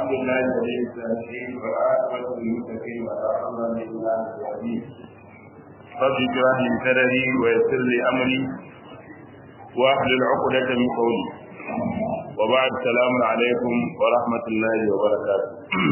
الحمد لله الذي الصالحين والعاقبة للمتقين ولا عدوان إلا على الظالمين رب اشرح لي صدري ويسر لي أمري واحلل عقدة من قولي وبعد السلام عليكم ورحمة الله وبركاته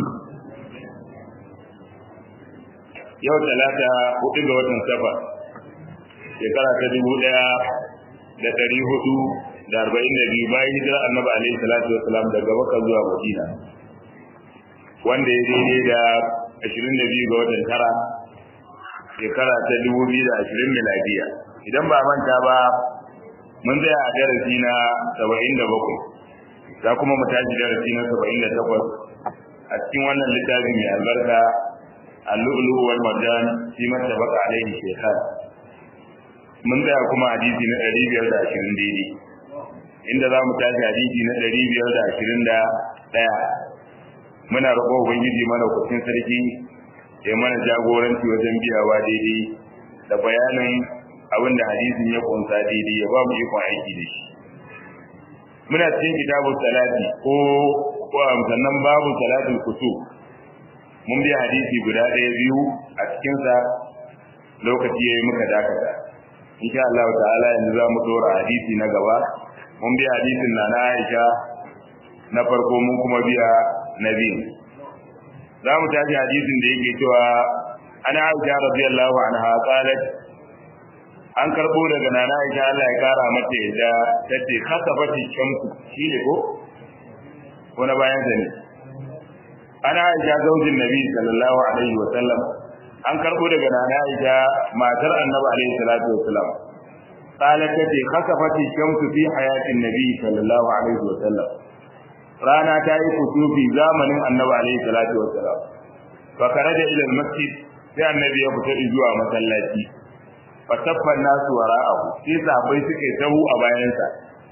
yau talata hudu ga watan safar shekara ta dubu daya da dari hudu da arba'in da biyu bayan hijira annabi alaihi salatu wasalam daga makka zuwa madina wanda ya daidai da ashirin da biyu ga watan tara shekara ta dubu biyu da ashirin miladiya idan ba manta ba mun tsaya a darasi na saba'in da bakwai za kuma mu tashi darasi na saba'in da takwas a cikin wannan littafi mai albarka اللؤلؤ والمرجان فيما اتفق عليه الشيخان mun tsaya kuma hadisi na ɗari biyar da ashirin daidai inda za mu tashi hadisi na ɗari biyar da ashirin da ɗaya muna roƙo ubangiji mana kucin sarki ya mana jagoranci wajen biyawa daidai da bayanin abin da hadisin ya kunsa daidai ya ba mu ikon aiki da shi muna cikin kitabun salati ko sannan babu salatin kusur mun biya hadisi guda ɗaya biyu a cikinsa lokaci ya yi muka dakata insha Allah ta'ala yanzu za mu dora hadisi na gaba mun biya hadisin na na Aisha na farko mun kuma biya na biyu za mu tashi hadisin da yake cewa ana Aisha radiyallahu anha qalat an karbo daga nana Aisha Allah ya kara mata yadda tace kasafati shamsu shine ko ko na bayan sa ne ana aisha zaujin nabi sallallahu alaihi wa sallam an karbo daga nana aisha matar annabi alaihi salatu wa sallam qalat tati khasafati shamsu fi hayatin nabi sallallahu alaihi wa sallam rana ta yi kusufi zamanin annabi alaihi salatu wa sallam fa karaja ila masjid sai annabi ya fita zuwa masallaci fa tabban nasu wara'ahu sai sahabbai suke tahu a bayansa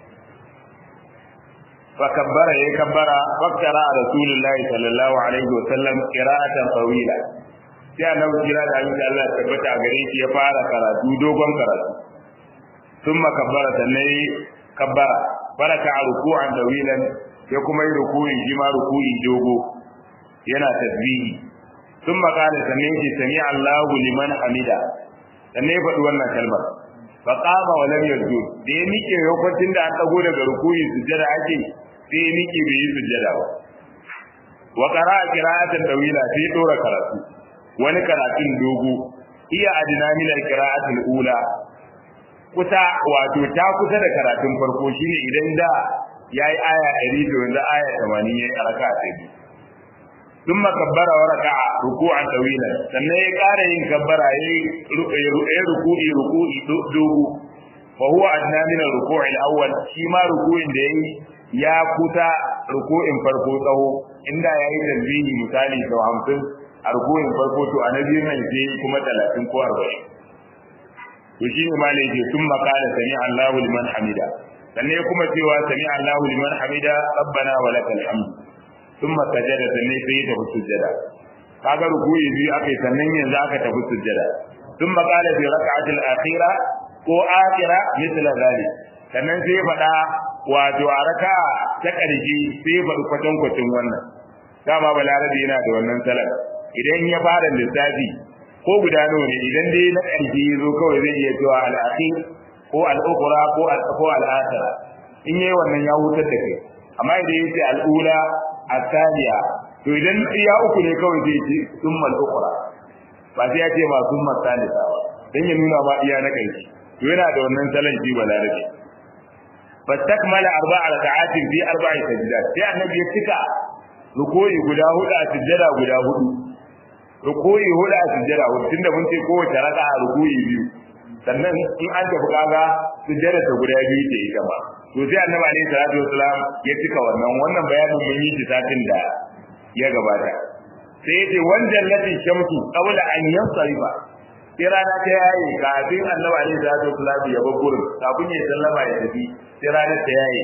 فكبر يكبر فقرا رسول الله صلى الله عليه وسلم قراءة طويلة sai annabi kira da abin da Allah ya tabbata a gare shi ya fara karatu dogon karatu thumma kabbara sannan kabbara baraka a ruku'an dawilan ya kuma yi ruku'i shi ma ruku'i dogo yana tasbihi thumma qala sannan shi sami Allahu liman hamida sannan ya faɗi wannan kalmar fa qama wa lam yasjud da ya mike lokacin da an dago daga ruku'i sujjada ake sai ya miƙe bai yi sujjada ba wa qara'a qira'atan dawila sai ya dora karatu wani karatun dogo iya adina min al-qira'atil ula kusa wato ta kusa da karatun farko shine idan da yayi aya 100 to yanzu aya 80 yayi raka'a ta biyu ثم كبر وركع ركوعا طويلا sannan ya ƙara yin kabbara yayi ruku'i ruku'i dogo fa huwa adna min ar-ruku' al-awwal shi ma ruku'in da yayi ya kusa ruku'in farko tsawo inda ya yi tasbihi misali sau hamsin a ruku'in farko to a na biyu nan sai kuma talatin ko arba'in to shi ne ma yake sun makala sami Allahu liman hamida sannan ya kuma cewa sami Allahu liman hamida rabbana wa lakal hamd thumma sajada sannan sai ya tafi sujjada kaga ruku'i biyu aka yi sannan yanzu aka tafi sujjada ثم قال في ركعة الأخيرة ko akira misla zalik sannan sai faɗa wato a raka ta ƙarshe sai faɗi kwatan kwacin wannan dama balarabe yana da wannan salar idan ya fara lissafi ko guda nawa ne idan dai na ƙarshe ya zo kawai zai iya cewa al'akhir ko al'ukura ko ko al'akhira in yayi wannan ya hutar da kai amma idan ya ce al'ula asaliya to idan iya uku ne kawai zai ce summa al'ukura ba sai ya ce ma summa salisa ba dan ya nuna ma iya na ƙarshe to yana da wannan salon shi balarabe fastakmala arba'a raka'atin fi arba'i sajdat sai annabi ya cika ruku'i guda hudu a sujjada guda hudu ruku'i hudu a sujjada hudu tunda mun ce kowace raka'a ruku'i biyu sannan in an tafi kaga sujjada ta guda biyu ce ita ma to sai annabi alaihi salatu wasalam ya cika wannan wannan bayanin mun yi satin da ya gabata sai ya ce wanjan latin shamsu qabla an yansarifa sai rana ta yaye kafin annabi alaihi salatu wasallam ya bar gurin kafin ya sallama ya tafi sai rana ta yaye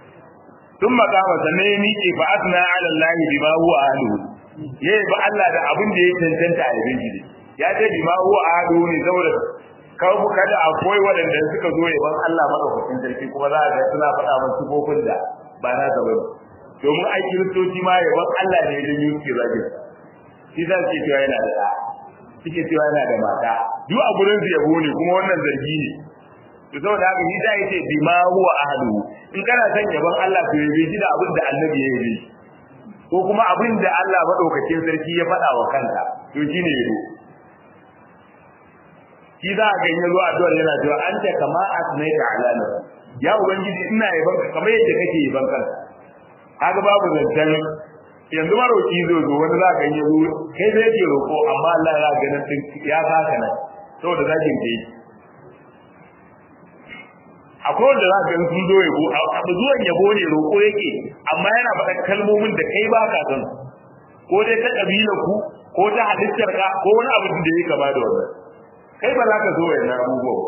tun makama sannan ya miƙe fa asna ala allahi bima huwa ahluhu yayi ba Allah da abin da ya cancanta a yabin shi ya ce bima huwa ahluhu ne saboda kawo kada akwai waɗanda suka zo yaban Allah madaukakin sarki kuma za a ga suna faɗa masu sifofin da ba na sa bane to domin ai kiristoci ma yaban Allah ne da yi suke zagin shi za su ce cewa yana da ɗa suke cewa yana da mata duk a gurin su yabo ne kuma wannan zargi ne to saboda haka shi zai ce bima huwa ahadu in kana son yaban Allah to yabe shi da abin da annabi ya yabe ko kuma abin da Allah madaukakin sarki ya faɗa wa kanka to shine yabo shi za a ganye zuwa addu'ar yana cewa an ta kama asnaita ala nafsi ya ubangiji ina yaban ka kamar yadda kake yaban kanka kaga babu zancen yanzu maroki zo zo wani za ka ganye zo kai zai ke roƙo amma Allah ya ganin din ya saka nan saboda zakin ke akwai wanda za ka gani sun zo yabo abu zuwan yabo ne roƙo yake amma yana faɗa kalmomin da kai ba ka san ko dai ta ƙabilar ku ko ta halittar ka ko wani abu da ya kama da wannan kai ba za ka zo wa yana abubuwa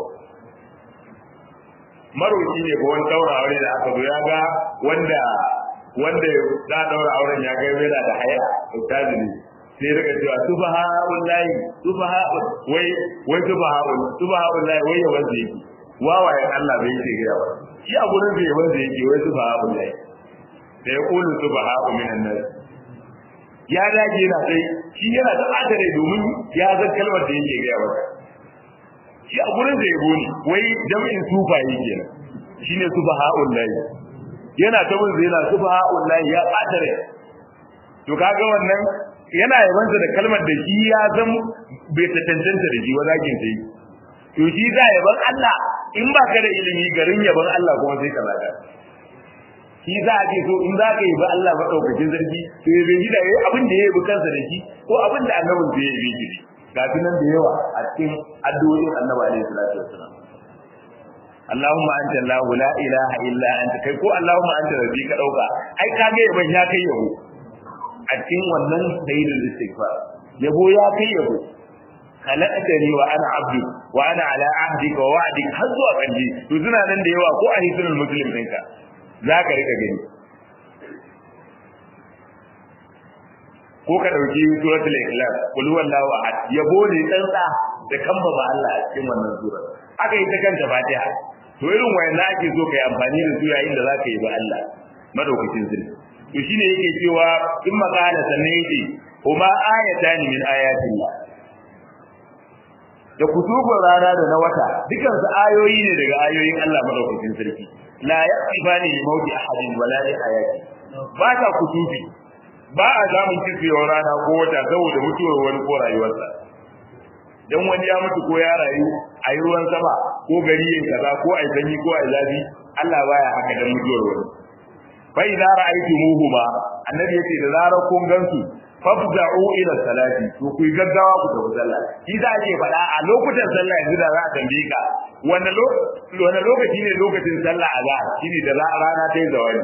maroki ne ko wani daura aure da aka zo ya ga wanda wanda da daura auren ya ga yana da haya ustazi ne sai daga cewa subhanallah lahi subhanallah wai wai subhanallah subhanallah wai ya wanzu yake wawaye Allah bai yake gaya ba shi a gurin da ya wanzu yake wai subhanallah lahi da ya kulu subhanallah minan nas ya dage yana sai shi yana da adare domin ya san kalmar da yake gaya maka shi a gurin da yabo ne wai jam'in sufaye kenan shine subha'ul lahi yana ta mun yana subha'ul lahi ya kadare to kaga wannan yana yabansa da kalmar da shi ya zan bai ta tantance da shi wazakin sai to shi za yaban Allah in ba ka da ilimi garin yaban Allah kuma sai ka zaga shi za a ce so in za ka yi ba Allah madaukakin sarki to ya bai da abin da ya yi kansa da shi ko abin da annabin zai yi shi ga nan da yawa a cikin addu'o'in annabi alaihi salatu wassalam Allahumma anta Allah la ilaha illa anta kai ko Allahumma anta rabbi ka dauka ai ka ga yaban ya kai yabo a cikin wannan sayyidul istighfar yabo ya kai yabo khalaqtani wa ana abdu wa ana ala ahdika wa wa'dika har zuwa kanji to suna nan da yawa ko a hisnul muslim ɗinka zaka rika gani ko ka dauki suratul ikhlas qul huwallahu ahad yabo ne tsantsa da kamba ba Allah a cikin wannan sura aka yi ta kanta fatiha to irin wayannan ake so kai amfani da su yayin da zaka yi ba Allah madaukakin sirri to shine yake cewa in makala sannan yake kuma ayatan min ayatillah da kutubun rana da na wata dukan su ayoyi ne daga ayoyin Allah madaukakin sarki la yaqifani li mauti ahadin wala li hayati ba ta kutubi ba a samun kifiyar rana ko wata saboda mutuwar wani ko rayuwarsa dan wani ya mutu ko ya rayu a yi ruwan sama ko gari yin kaza ko a sanyi ko a zafi Allah baya haka dan mutuwar wani fa idza ra'aytumuhuma annabi yace da zarar kun gansu fafza'u ila salati to ku yi gaggawa ku tafi sallah shi za a ce faɗa a lokutan sallah yanzu da za a tambaye ka wani lokaci ne lokacin sallah a za shine da rana ta yi zawani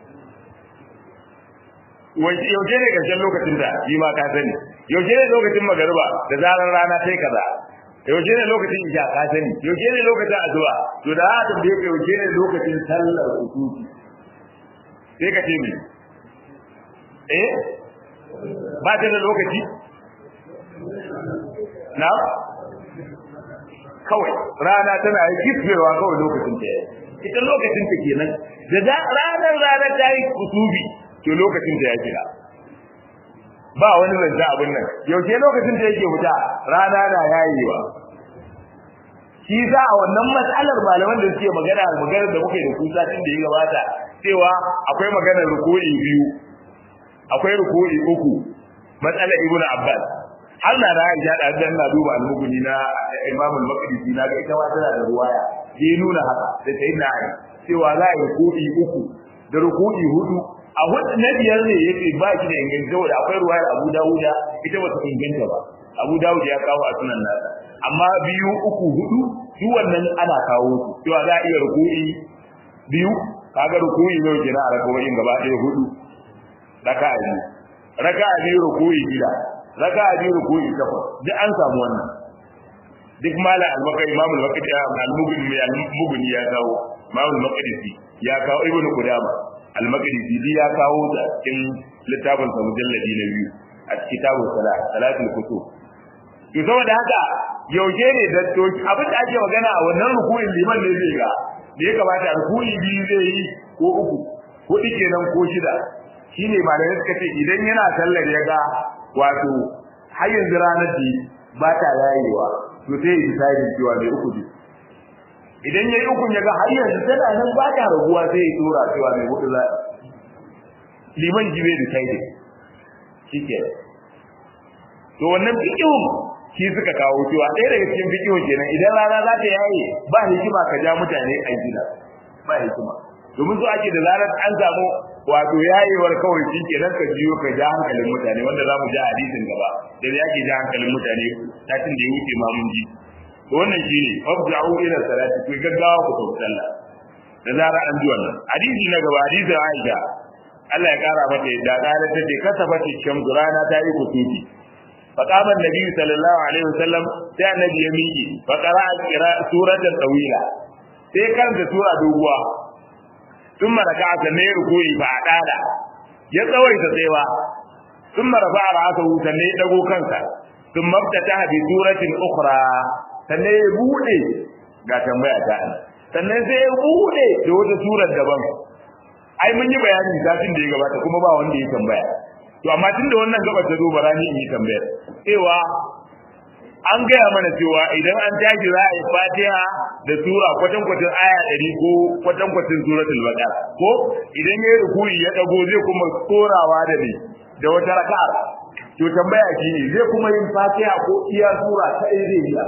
yaushe ne ƙarshen lokacin da shi ma ka sani yaushe ne lokacin magariba da zarar rana ta yi kaza yaushe ne lokacin isha ka sani yaushe ne lokacin azuwa to da haka da yake yaushe ne lokacin sallar usuki sai ka ce mi eh ba ta da lokaci na kawai rana tana yi kifewa kawai lokacin ta yi ita lokacin ta kenan da ranar ranar ta yi kusubi to lokacin da ya kira ba wani zance abin nan yaushe lokacin da yake wuta rana na yayewa shi za a wannan matsalar malaman da suke magana magana da muke da kusa tun da ya gabata cewa akwai maganar ruku'i biyu akwai ruku'i uku matsalar ibnu abbas har na da Aisha da dan na duba al-mughni na Imam al-Maqdisi na ga ita ma tana da ruwaya sai nuna haka da sayyidina Ali cewa za a yi ruku'i uku da ruku'i hudu a hudu na biyar ne yake ba shi da inganta saboda akwai ruwayar Abu Dawuda ita ba ta inganta ba Abu Dawud ya kawo a sunan nasa amma biyu uku hudu duk wannan ana kawo su cewa za a iya ruku'i biyu kaga ruku'i ne kenan a rakawoyin gaba ɗaya hudu raka'a biyu raka'a biyu ruku'i gida raka'a biyu ruku'i takwas duk an samu wannan duk mala al-baqi imam al-baqi al-mughni al-mughni ya kawo imam al-maqdisi ya kawo ibnu qudama al-maqdisi bi ya kawo ta cikin littafin sa mujalladi na biyu a kitabun salat salatul kutub to saboda haka yaushe ne da to abin da ake magana a wannan ruku'in liman ne zai ga da ya kamata ruku'i biyu zai yi ko uku hudu kenan ko shida shine malamai suka ce idan yana sallar ya ga wato har yanzu ranar da ba ta yayewa to sai ya decide cewa mai uku ne idan yayi uku ya ga har yanzu tana nan ba ta raguwa sai ya tura cewa mai hudu za liman jibe decide shike to wannan fikihun shi suka kawo cewa ɗaya daga cikin fikihun kenan idan rana za ta yaye ba hikima ka ja mutane a gida ba hikima domin so ake da zarar an samu wato yayewar kawai shi kenan ka jiyo ka ja hankalin mutane wanda za mu ja hadisin gaba da ya ke ja hankalin mutane satin da ya wuce ma mun ji to wannan shi ne fafja'u ila salati ku gaggawa ku tafi sallah da zarar an ji wannan hadisi na gaba hadisin Aisha Allah ya kara mata yadda kare ta ce kasafati shamsu rana ta yi kusufi فقام النبي صلى الله عليه وسلم sai annabi ya miƙe fa qara'a qira suratan tawila sai karanta sura doguwa ثم ركع sannan ya rukuyi fa adala ya tsawaita tsayawa ثم رفع رأسه sannan ya dago kansa ثم افتتح بسورة أخرى sannan ya bude ga tambaya ta sannan sai ya bude da wata surar daban ai mun yi bayani satin da ya gabata kuma ba wanda ya tambaya to amma tunda wannan gaba ta zo barani in yi tambayar cewa an gaya mana cewa idan an tashi za a yi fatiha da sura kwatan kwatin aya ɗari ko kwatan kwatin suratul baqara ko idan ya yi rukuni ya dago zai kuma tsorawa da ne da wata raka'a to tambaya shi ne zai kuma yin fatiha ko iya sura ta ɗaya zai yi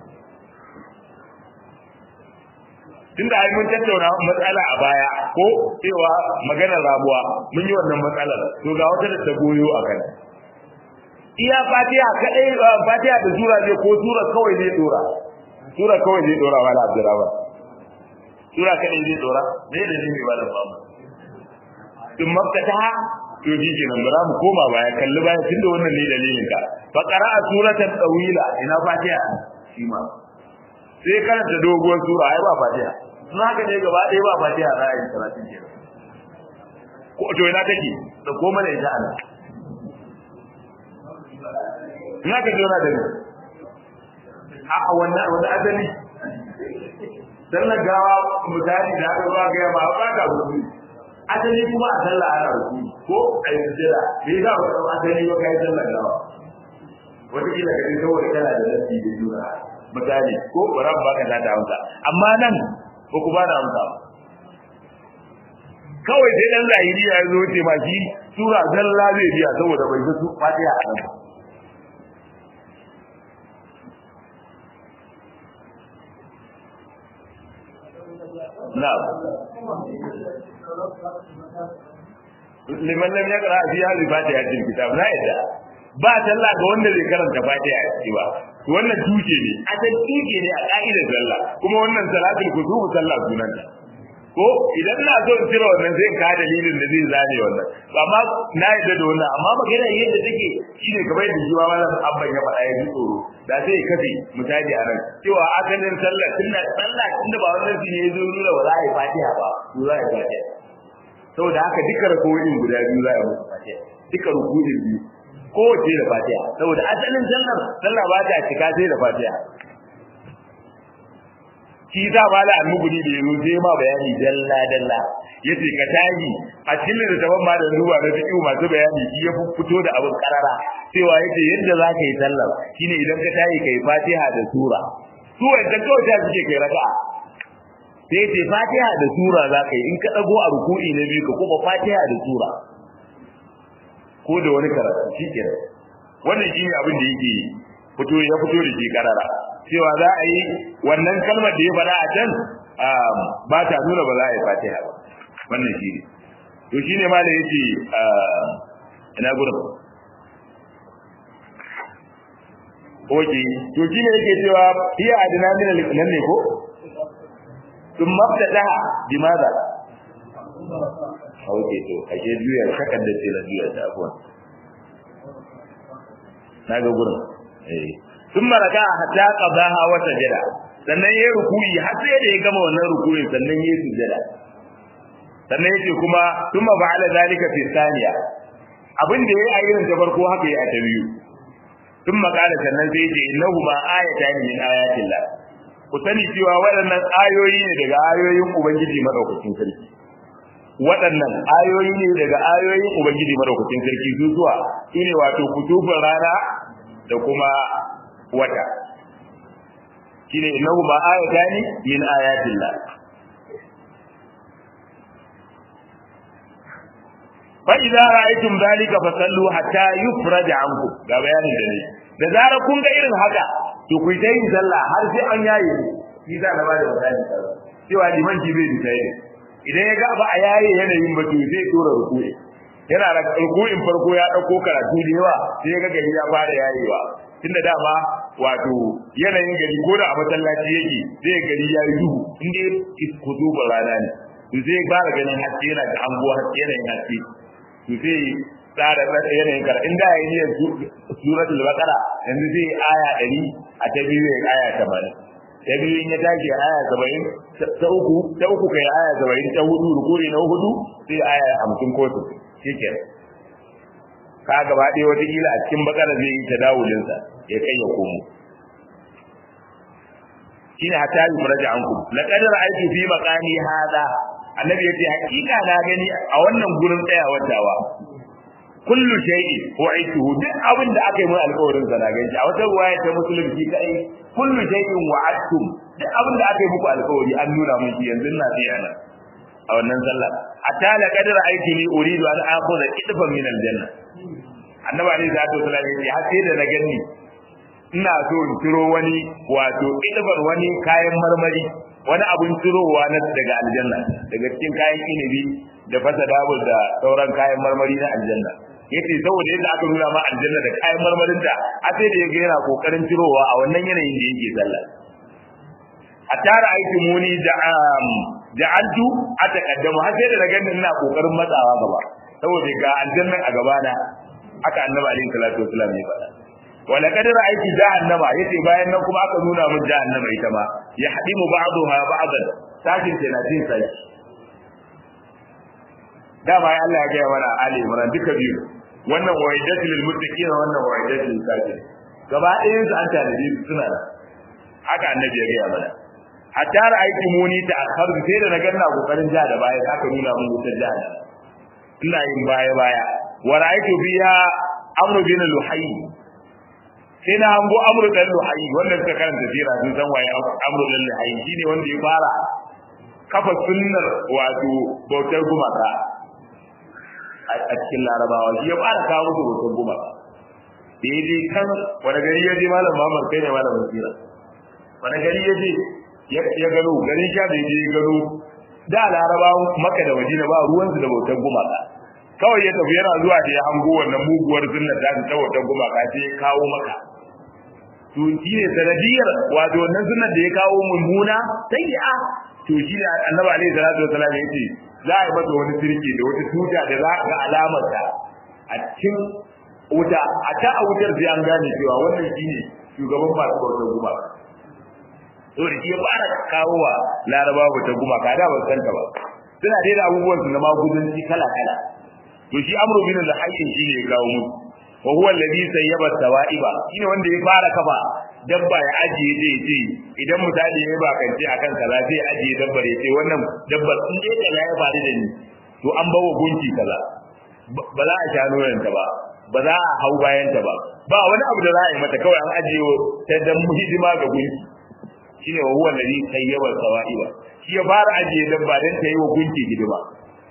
tunda ai mun tattauna matsala a baya ko cewa maganar rabuwa mun yi wannan matsalar to ga wata da ta goyo a kan iya fatiha kadai fatiha da sura ne ko sura kawai ne dora sura kawai ne dora wala abdurrahman sura kadai ne dora me da ne wala bamu tun makkata to ji kenan bara mu koma baya kalli baya tunda wannan ne dalilin ka fa qara'a suratan tawila ina fatiha shi ma sai karanta doguwar sura ai ba fatiha sun haka ne gaba ɗaya ba fatiha za a yi talatin ke ko to ina take da ko mana ita ana in haka ji wani dani a wannan wani asali sallar gawa misali da aka zuwa gaya ba ba ka rubu asali kuma a sallah ana rubu ko a yi sujjada me yasa ba ka asali ba kai sallar gawa wata kila ka ji saboda kana da nasi da juna misali ko bara ba ka da hausa amma nan ko ku ba da amsa kawai sai dan zahiri ya zo ce ma shi sura zalla zai biya saboda bai ga su fatiha a nan na'am liman lam yaqra fi hadhihi fatiha til kitab la yadda ba sallah ga wanda zai karanta fatiha a ciki ba wannan tuke ne a san tuke ne a ka'idar sallah kuma wannan salatul kutubu sallah sunanta ko idan na so in cire wannan zai ka dalilin da zai zane wannan amma na yadda da wannan amma magana yadda take shine kamar yadda jiwa malam abban ya faɗa ya ji tsoro da sai kafe misali a nan cewa asalin sallah tunda sallah tunda ba wannan shi ne ya zo nuna ba za a yi fatiha ba ko za a yi fatiha saboda haka duka rakoyin guda biyu za a yi musu fatiha duka rukunin biyu kowace da fatiha saboda asalin sallar sallah ba ta cika sai da fatiha shi za ba da almuguni da yanzu sai ma bayani dalla dalla yace ka tayi a cikin da taban ma da zuwa da fiqh masu bayani shi ya fito da abin karara cewa yace yadda za ka yi sallar shine idan ka tayi kai fatiha da sura su wanda kawai ta suke kai raka'a sai yace fatiha da sura za ka yi in ka dago a ruku'i na biyu ka kuma fatiha da sura ko da wani karatu shi kenan wannan shine abin da yake fito ya fito da shi karara cewa za a yi wannan kalmar da ya faɗa a can ba ta nuna ba za a yi fatiha ba wannan shi ne to shine ma da yace ina gurin Oke, to shi ne yake cewa hiya adina min al-nan ne ko? Sun mabtadaha bimaza? Oke to, ake juya shakan da ce na juya ta abuwan. Na ga gurin. Eh. Sun maraka hatta qadaha wa sajada. Sannan yayi rukuyi har sai da ya gama wannan rukuyin sannan yayi sujada. Sannan yace kuma thumma ba'ala zalika fi thaniya. Abin da yayi a irin ta farko haka yayi a ta biyu. ثم قال sannan sai yace innahuma ayatan min ayatillah ku sani cewa waɗannan ayoyi ne daga ayoyin ubangiji madaukakin sarki waɗannan ayoyi ne daga ayoyin ubangiji madaukakin sarki su zuwa shine wato kutubun rana da kuma wata shine innahu ma ayatani min ayatillah fa idza ra'aytum dhalika fasallu hatta yufraj ankum ga bayanin da ne da zarar kun ga irin haka to ku yi yin sallah har sai an yaye shi za na bada misali cewa liman ji bai bisa yi idan ya ga ba a yaye yanayin ba to zai tura ruku'i yana da ruku'in farko ya dauko karatu da yawa sai ya ga gari ya fara yayewa tunda dama wato yanayin gari ko da a masallaci yake zai gari ya yi duhu inda ku zuba rana ne to zai fara ganin haske yana da anguwa haske yanayin haske to sai tsara yanayin kar inda ya yi niyyar suratul baqara yanzu zai aya 100 a ta biyu ya aya 80 ta biyu in ya tashi aya 70 ta uku ta uku kai aya 70 ta hudu rukuri na hudu sai aya 50 ko su shike ka gaba ɗaya wata kila a cikin bakara zai yi tadawulin sa ya kai ya komo shine hatta yi muraja anku laqad ra'aytu fi maqami hada annabi yace hakika na gani a wannan gurin tsayawar dawa kullu shay'i wa'ituhu duk abin da aka yi mun alƙawarin sa na gani a wata ruwaya ta musulunci kai kullu shay'in wa'adtum duk abin da aka yi muku alƙawari an nuna mun shi yanzu na tsaya nan a wannan sallah hatta la qad ra'aytuni uridu an akhudha idfan min aljanna annabi alaihi salatu wasallam yace har sai da na gani ina so in ciro wani wato idfan wani kayan marmari wani abun cirowa na daga aljanna daga cikin kayan inabi da fasa dabul da sauran kayan marmari na aljanna yace saboda yadda aka nuna ma aljanna da kayan marmarin ta a sai da yaga yana kokarin cirowa a wannan yanayin da yake sallah hatta ra'aytu muni da'am ja'altu ataqaddamu har sai da naga ina kokarin matsawa gaba saboda ga aljannan a gaba na aka annabi alaihi salatu wasallam ya faɗa wala kad ra'aytu jahannama yace bayan nan kuma aka nuna min jahannama ita ma ya hadimu ba'daha ba'dan sakin tana tin sai dama ya Allah ya ga mana ali imran duka biyu wannan wa'idatu lil muttaqin wannan wa'idatu lil kafirin gaba ɗayan su an tanadi su suna da haka annabi ya ga mana hatta ra'aytu muni ta akhar sai da na ganna kokarin ja da baya aka nuna mun wutar jahannama ina yin baya baya wa ra'aytu biha amru bin luhayy sai na hango amru dan luhayi wanda suka karanta sira sun san waye amru dan luhayi shine wanda ya fara kafa sunnar wato bautar gumaka a cikin larabawa shi ya fara kawo musu bautar gumaka da ya je kan wani gari ya je malam Muhammad kai ne malamin sira wani gari ya je ya gano gari sha da ya je gano da larabawan maka da madina ba ruwansu da bautar gumaka kawai ya tafi yana zuwa da ya hango wannan muguwar sunnar da ta bautar gumaka sai ya kawo maka to shi ne sanadiyar wato wannan sunnar da ya kawo mummuna sayyi'a to shi ne annabi alaihi salatu wasallam ya ce za a yi masa wani sirki da wata tuta da za ga alamar ta a cikin wuta a ta a wutar sai an gane cewa wannan shi ne shugaban masu bautar gumaka to da shi ya fara kawo wa larabawa bautar gumaka da ban san ta ba suna dai da abubuwan su na magudanci kala kala to shi amru bin al-hayy shi ne ya kawo musu wa huwa alladhi sayyaba tawaiba shine wanda ya fara kafa dabba ya ajiye zai ce idan misali ya ba kance akan kaza zai ajiye dabbar ya ce wannan dabbar in dai kaza ya faru da ni to an bawa gunki kaza ba za a sha nonon ta ba ba za a hau bayan ta ba ba wani abu da za a yi mata kawai an ajiye ta dan hidima ga gunki shine wa huwa alladhi sayyaba tawaiba shi ya fara ajiye dabba dan ta yi wa gunki hidima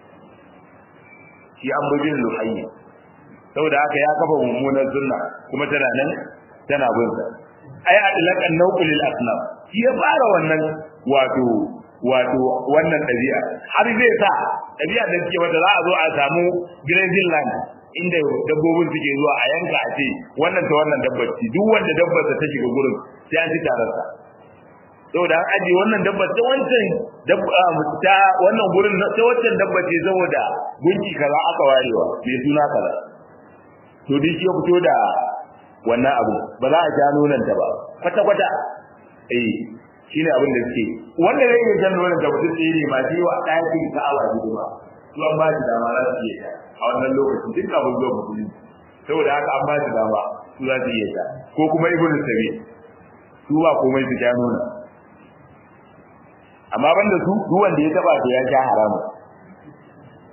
shi amrudin luhayyi saboda haka ya kafa mummunan sunna kuma tana nan tana bin sa ai adlaqan nawqul asnaf shi ya fara wannan wato wato wannan dabi'a har zai sa dabi'a da take wanda za a zo a samu grazing land inda dabbobin suke zuwa a yanka a ce wannan ta wannan dabbar ce duk wanda dabbar ta shiga gurin sai an ci tarar sa saboda an aje wannan dabbar ta wancan dabba ta wannan gurin ta wancan dabbar ce saboda gunki kaza aka warewa mai suna kaza to duk ya fito da wannan abu ba za a ja nonon ta ba kwata kwata eh shine abin da suke wanda zai yi jan nonon ta mutum tsere ma shi wa ɗakin ka'awa hidima su an ba shi dama za su iya a wannan lokacin duk abin zuwa musulunci saboda haka an ba shi dama su za su iya ta ko kuma ibn sabi su ba komai su ja nonon amma banda su duk wanda ya taba to ya sha haramun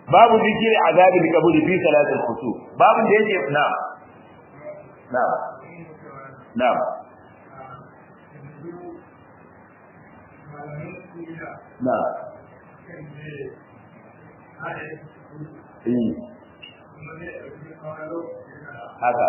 babu zikiri azabi da kaburi fi salatul kusu babu da yake na na na na eh haka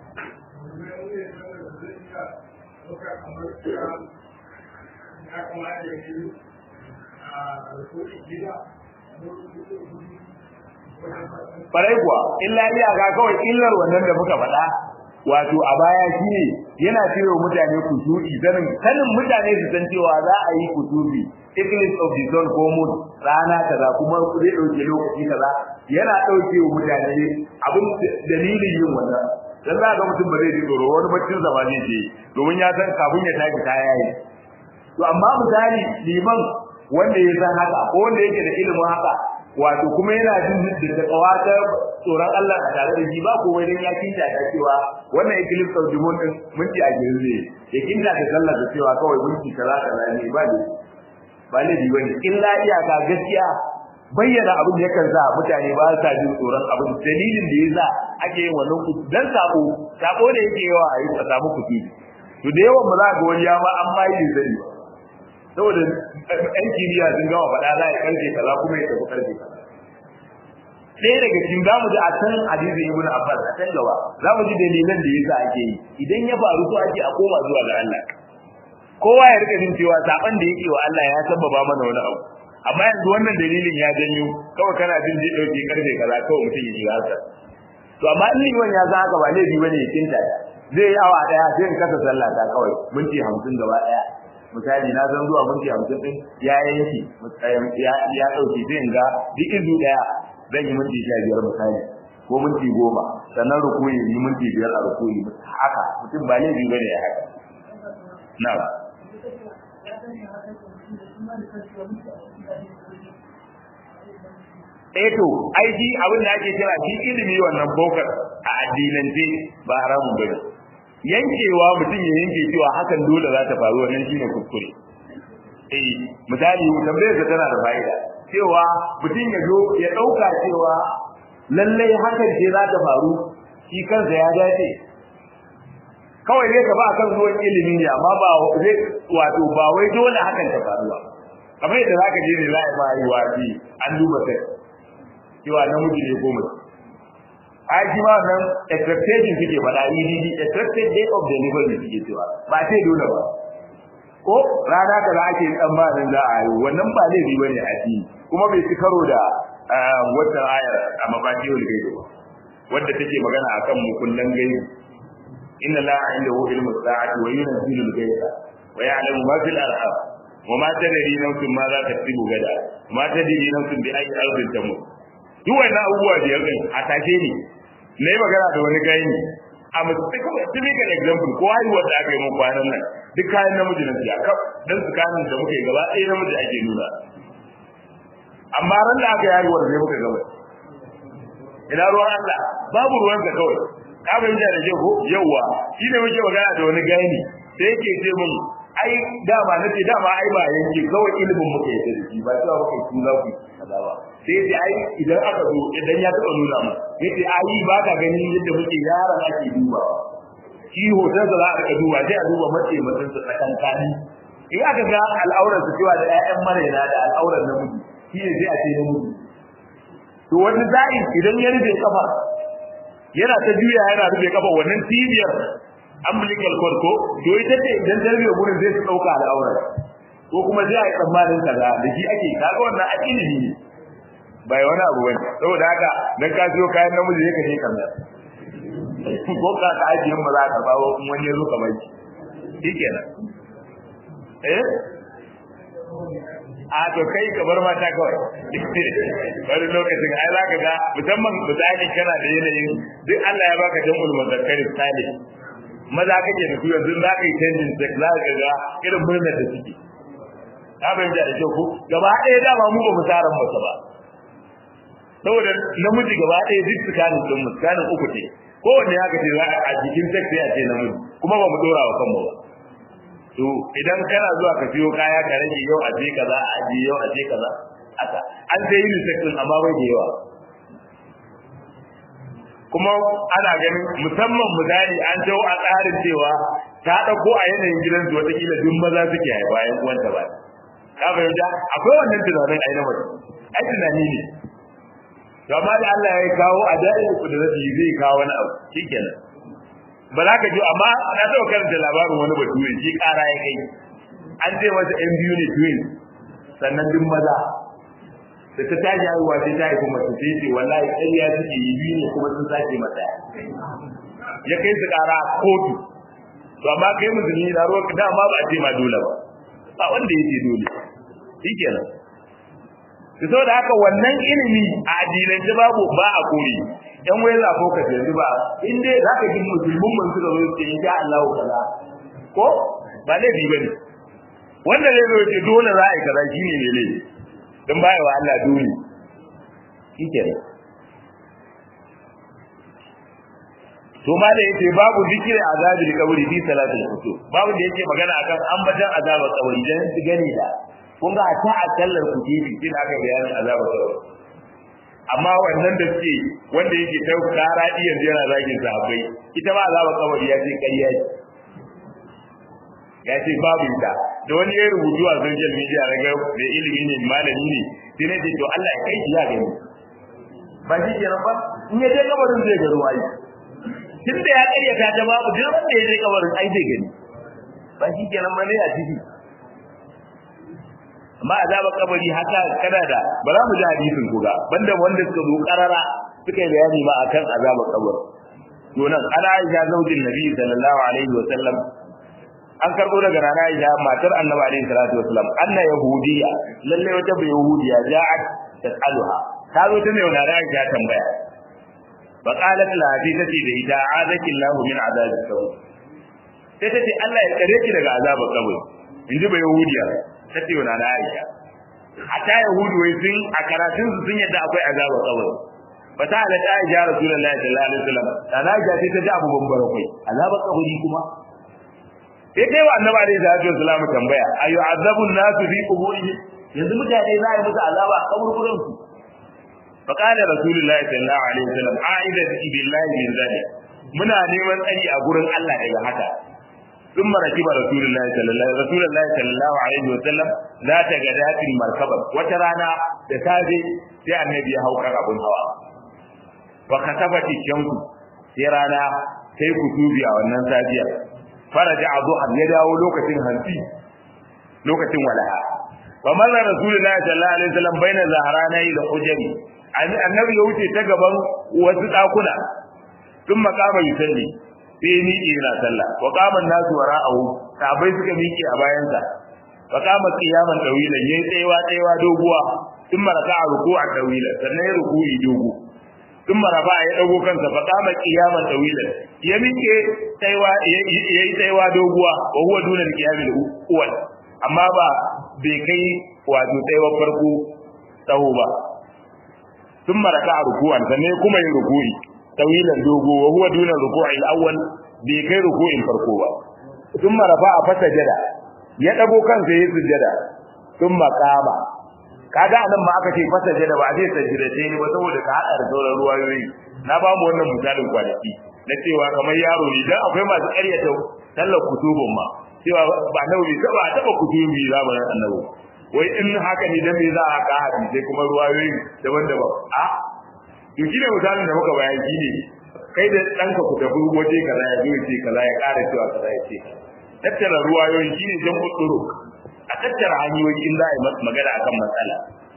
Farai kuwa, illa iyaka kawai illar wannan da muka faɗa, wato a baya shi ne yana cewa mutane kusu'i sanin sanin mutane su san cewa za a yi kusubi eclipse of the sun ko moon rana kaza kuma zai ɗauke lokaci kaza yana ɗauke wa mutane abin dalilin yin wannan dan za ga mutum ba zai ji tsoro wani baccin zama zai je domin ya san kafin ya tashi ta yayi to amma misali liman wanda ya san haka ko wanda yake da ilimin haka wato kuma yana jin da kawatar tsoron Allah a tare da shi ba ko wai dan ya kinta ta cewa wannan eclipse of the moon din minti a girze ya kinta ta sallar da cewa kawai minti kaza kaza ne ba ne ba ne bi bane illa iyaka gaskiya bayyana abin da yakan sa mutane ba sa jin tsoron abin dalilin da yasa ake yin wannan kutu dan sako sako da yake yawa a yi a samu kutu to da yawan ba za ga wani ya ma an ma yi zai ba saboda ɗan kimiyya sun gama faɗa za a karfe kaza kuma ya tafi karfe kaza ɗaya daga cikin za mu ji a can hadisin ibn abbas a can gaba za mu ji dalilan da yasa ake yi idan ya faru so ake a koma zuwa ga Allah kowa ya rika jin cewa saban da yake wa Allah ya sababa mana wani abu amma yanzu wannan dalilin ya janyo kawai kana jin zai dauke karfe kaza kawai mutum ya shiga haka to amma in liman ya san haka ba laifi bane ya kinta zai yi awa daya sai in kasa sallah ta kawai minti hamsin gaba daya misali na san zuwa minti hamsin din ya yanki ya ya dauke sai in ga duk izu daya zan yi minti sha biyar misali ko minti goma sannan rukuyi yi minti biyar a rukuyi haka mutum ba laifi bane ya haka na'am eh to ai shi abin da ake kira shi ilimi wannan bokar a addinance ba haramun bane yankewa mutum ya yanke cewa hakan dole za ta faru wannan shine kuskure eh misali tambayar da tana da fa'ida cewa mutum ya zo ya dauka cewa lalle hakan ce za ta faru shi kansa ya dace kawai zai ka ba kan zuwan ilimi ne amma ba zai wato ba wai dole hakan ta faru ba kamar yadda zaka je ne za a ma yi wafi an duba kai cewa namiji ne ko mace ai shi ma nan expectation suke faɗa EDD expected day of delivery suke cewa ba sai dole ba ko rana ka za ake tsammanin za a yi wannan ba laifi bane a ji kuma bai ci karo da wata ayar a mafatihul gaibi ba wadda take magana akan mukullan gaibi inna la indahu ilmu sa'ati wa yunzilu al-ghayba wa ya'lamu ma fil arham wa ma tadri nafsun ma za ta tsibu gada ma tadri nafsun bi ayi ardin tamut duk wannan abubuwa biyar din a take ne na yi magana da wani gani a typical example ko haihuwar da aka yi mun kwanan nan duk kayan namiji na siya kaf dan tsakanin da muka yi gaba ɗaya namiji ake nuna amma ran da aka yi haihuwar sai muka gaba ina ruwan Allah babu ruwansa kawai ka fahimta da ke ko yawwa shi ne muke magana da wani gani sai yake ce mun ai dama nace dama ai ba yanke kawai ilimin muka yi da shi ba cewa muka yi za ku kaza ba sai yace ai idan aka zo idan ya taba nuna mu yace ai ba ka gani yadda muke yaran ake duba shi hoton da za a rika duba sai a duba mace mutum su tsakankani in aka ga al'auran su cewa da ƴaƴan maraina da al'auran namiji shi ne sai a ce namiji to wani za'i idan ya rufe kafa yana ta juya yana rufe kafa wannan cibiyar umbilical cord ko to ita ce idan ta rufe gurin zai su dauka al'aurar ko kuma zai a yi tsammanin kaza da shi ake kaga wannan a ilimi ne bai wani abu bane saboda haka dan ka siyo kayan namiji ne ka je kamar ko ka ka ajiye ba za ka ba kuma wani ya zo ka bai shikenan eh a to kai ka bar mata kawai wani lokacin ai za ka ga musamman misali kana da yanayin duk Allah ya baka jam'ul muzakkari salih maza kake da su yanzu za ka yi canjin sex za ka ga irin murnar da suke ka fahimta da kyau ko gaba ɗaya dama mu ba mu tsaran masa ba saboda namiji gaba ɗaya duk tsakanin ɗin mu tsakanin uku ce kowanne ya kace za a jikin sex sai a ce namiji kuma ba mu dora wa kanmu ba to idan kana zuwa ka siyo kaya ka rage yau a je kaza a je yau a je kaza haka an sai unisex din amma bai da yawa kuma ana ganin musamman misali an jawo a tsarin cewa ta ɗauko a yanayin gidansu watakila duk maza suke haifa yan uwanta ba ka fahimta akwai wannan tunanin a yana mace ai tunani ne to amma da Allah ya kawo a da'in kudurati zai kawo wani abu shikenan ba za ka ji amma na taɓa karanta labarin wani bature shi ƙara ya kai an ce masa yan biyu ne twin sannan duk maza da ta tashi haihuwa sai ta haifi mace sai ce wallahi ƙarya suke yi biyu ne kuma sun sace mata ya kai su ƙara kotu to amma kai musulmi na ruwa da ma ba a ce ma dole ba ba wanda yake dole shikenan to saboda haka wannan ilimi a addinance babu ba a kore yan wai za ko ka yanzu ba in dai zaka ji musulmin mun suka zo ce insha Allah kaza ko ba laifi bane wanda zai zo ce dole za a yi kaza shine ne laifi dan baya wa Allah dole shikenan to ma da yake babu zikiri azabil qabri fi salatil kutub babu da yake magana akan ambaton azabar qabri dan su gani da kun ga ta a kallar kutubi din aka bayanin azabar qabri amma wannan da suke wanda yake ta kara iya yana zagin sahabbai ita ma azabar qabri ya ce ƙarya ce ya ce babu ita da wani ya rubutu a social media raga da ilimi ne malami ne sai ne to Allah ya kai shi ya gani ba shi kenan ba in ya je kabarin zai ga ruwa tun da ya karyata ta babu duk wanda ya je kabarin ai zai gani ba shi kenan ba ne a ciki amma azaba kabari haka kada da ba za mu ji hadisin ku ga banda wanda suka zo karara suka yi bayani ma akan azaba kabari to nan ana aisha zaujin nabi sallallahu alaihi wa sallam an karbo daga rana aisha matar annabi alaihi salatu wa sallam anna yahudiya lalle wata bai yahudiya ja'at tasaluha ta zo ta ne wa aisha tambaya فقالت لها في تتي da ita azaki Allah min azab al-qabr sai tace Allah ya kare ki daga azabar kabari inji ba yahudiya tace wa nana Aisha hatta yahudu wai sun a karatun su sun yadda akwai azabar kabari fa ta ala Aisha Rasulullahi sallallahu alaihi wasallam nana Aisha sai ta ji abu bambara kai azabar kabari kuma sai kai wa annabi alaihi salatu wasallam tambaya ayu azabun nasu fi quburihim yanzu mutane za a yi musu azaba a kaburburan su فقال رسول الله صلى الله عليه وسلم عائدة بالله من ذلك muna neman tsari a gurin Allah daga haka ثم ركب رسول الله صلى الله رسول الله صلى الله عليه وسلم ذات غداة مركبا wata rana da safe sai annabi ya hauka abun hawa fa kasafat shamsu sai rana sai kutubi a wannan safiyar faraja azuha ya dawo lokacin hanti lokacin walaha fa marra rasulullahi sallallahu alaihi wasallam baina zaharani da hujari annabi ya wuce ta gaban wasu dakuna sun makama yusalli sai ni ina sallah wa qama nasu wara'ahu sabai suka miƙe a bayansa wa qama qiyaman dawila yayi tsayawa tsayawa doguwa sun maraka a ruku'a dawila sannan ya ruku'i dogo sun marafa ya dago kansa fa qama qiyaman dawila ya miƙe tsayawa yayi tsayawa doguwa wa huwa dunal qiyamil uwal amma ba bai kai wato tsayawar farko tsawo ba ثم ركع ركوعا sannan kuma yin ruku'i tawilan dogo wa huwa duna ruku'i al-awwal bai kai ruku'in farko ba thumma rafa'a fasajada ya dago kansa yayin sujada thumma qama kaga anan ma aka ce fasajada ba zai sajida sai ne ba saboda ka hada da sauran ruwayoyi na ba mu wannan misalin kwanaki na cewa kamar yaro ne dan akwai masu ƙaryata sallar kutubun ma cewa ba nawi ba taba kutubi zamanin annabi wai in haka ne dan me za a ka hadisi kuma ruwayoyi daban-daban a to shine misalin da muka bayan shine kai da danka ku tafi waje kaza ya zo ce kaza ya ƙara cewa kaza ya ce tattara ruwayoyi shine jan kuduro a tattara hanyoyi in za a yi magana akan matsala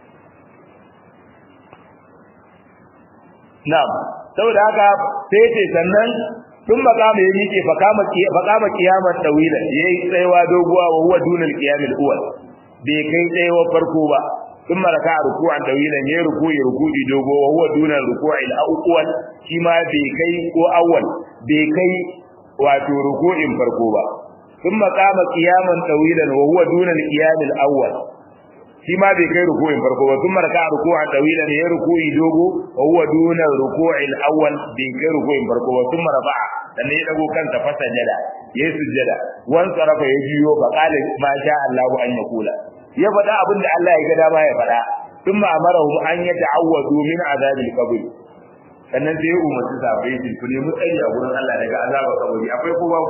na'am saboda haka sai ce sannan sun makama ya miƙe fakama kiyamar tawila yayi tsayawa doguwa wa huwa dunal qiyamil uwal bai kai tsayawa farko ba sun maraka a ruku'an dawilan ya ruku'i ruku'i dogo wa huwa dunan ruku'i al-awwal shi ma bai kai ko awwal bai kai wato ruku'in farko ba sun maqama qiyaman dawilan wa huwa dunan qiyam al-awwal shi ma bai kai ruku'in farko ba sun maraka a ruku'an dawilan ya ruku'i dogo wa huwa dunan ruku'i al-awwal bai kai ruku'in farko ba sun marafa'a sannan ya dago kansa fa sajada yayi sujjada wan sarafa ya jiyo fa qala ma sha Allah an yakula ya faɗa abin da Allah ya ga dama ya faɗa ثم أمرهم أن يتعوذوا من عذاب القبر sannan sai ya umarci sahabbai su ku nemi tsari a gurin Allah daga azabar kabari akwai ko babu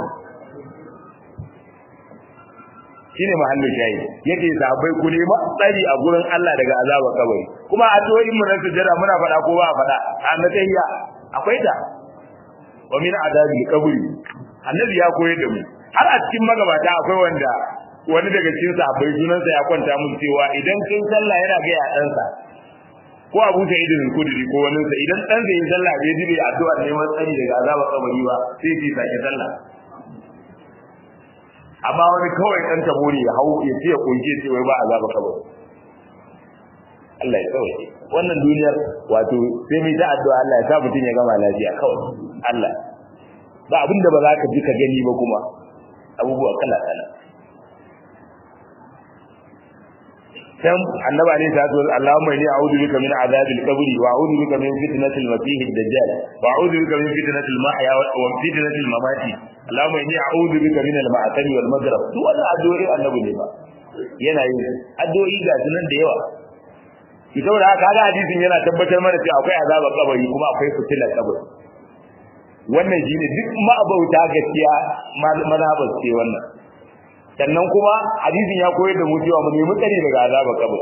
shine mahallin shayi yake sahabbai ku nemi tsari a gurin Allah daga azabar kabari kuma addu'o'in mu na sujjada muna faɗa ko ba faɗa a na tayya akwai ta wa min azabil qabri annabi ya koyar da mu har a cikin magabata akwai wanda wani daga cikin sahabbai sunansa ya kwanta mun cewa idan kin sallah yana ga ya ɗansa ko Abu Sa'id al-Khudri ko wani sa idan dan zai yi sallah bai jibe addu'a neman tsari daga azabar kabari ba sai ya sake sallah amma wani kawai dan tabori ya hau ya ce ya kunje ce wai ba azabar kabari Allah ya sauke wannan duniyar wato sai mai ta addu'a Allah ya sa mutun ya gama lafiya kawai Allah ba abinda ba za ka ji ka gani ba kuma abubuwa kala kala كم النبي عليه الصلاه والسلام اللهم اني اعوذ بك من عذاب القبر واعوذ بك من فتنه المسيح الدجال واعوذ بك من فتنه المحيا وفتنه الممات اللهم اني اعوذ بك من المعتم والمغرب duk wannan addu'o'i annabi ne ba yana yin addu'o'i ga sunan da yawa ki saboda haka ga hadisin yana tabbatar mana cewa akwai azabar kabari kuma akwai fitilar kabari wannan shine duk ma'abauta gaskiya mazhabar ce wannan sannan kuma hadisin ya koyar da mu cewa mu nemi tsari daga azabar kabari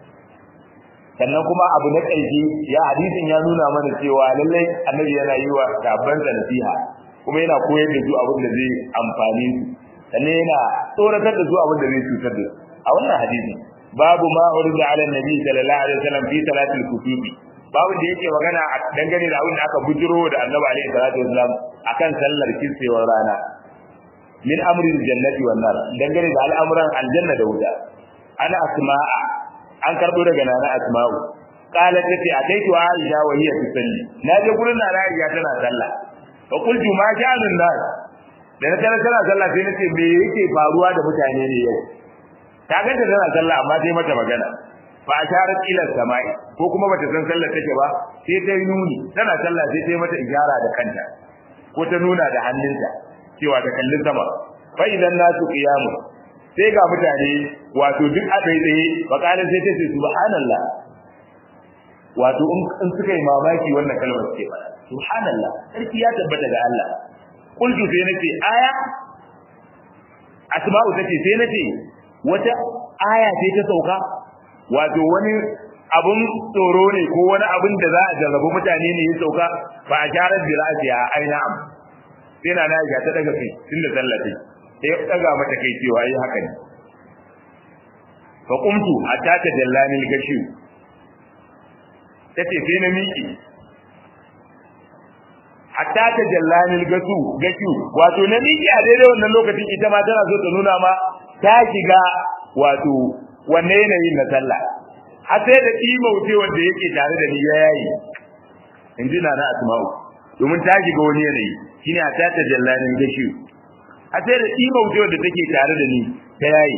sannan kuma abu na ƙarshe ya hadisin ya nuna mana cewa lallai annabi yana yi wa sabban nasiha kuma yana koyar da su abin da zai amfani su sannan yana tsoratar da su abin da zai cutar da su a wannan hadisi babu ma urida ala nabi sallallahu alaihi wasallam fi salatil kutubi babu da yake magana dangane da abin da aka bujiro da annabi alaihi salatu wasallam akan sallar kisewar rana min amrin jannati wan nar dangane da al'amuran aljanna da wuta ana asma'a an karbo daga nana asma'u qalat tati ataitu aisha wa hiya tusalli na je gurin nana aisha tana sallah fa qultu ma sha'anun nas da na tana tana sallah sai nace me yake faruwa da mutane ne yau ta ga ta tana sallah amma sai mata magana fa asharat ila samai ko kuma bata san sallar take ba sai ta yi nuni tana sallah sai ta yi mata ijara da kanta ko ta nuna da hannunta cewa ta kallin sama fa idan nasu qiyamu sai ga mutane wato duk a tsaye tsaye bakalan sai ta ce subhanallah wato in suka yi mamaki wannan kalmar ce ba subhanallah sarki ya tabbata ga Allah kullu sai nace aya asma'u tace sai nace wata aya ce ta sauka wato wani abun tsoro ne ko wani abun da za a jarrabu mutane ne ya sauka ba a jarar bi ra'siya aina am sai na na ga ta daga kai tunda sallace sai ya daga mata kai cewa yi haka ne fa qumtu hatta tajallani al-gashi tace sai na miki hatta tajallani al-gasu gashi wato na miki a daidai wannan lokacin ita ma tana so ta nuna ma ta shiga wato wanne yanayin na sallah har sai da imauce wanda yake tare da ni ya yayi in ji na na asma'u domin ta shiga wani yanayi shine a ta tajallanin gashi a sai da imauce wanda take tare da ni ta yayi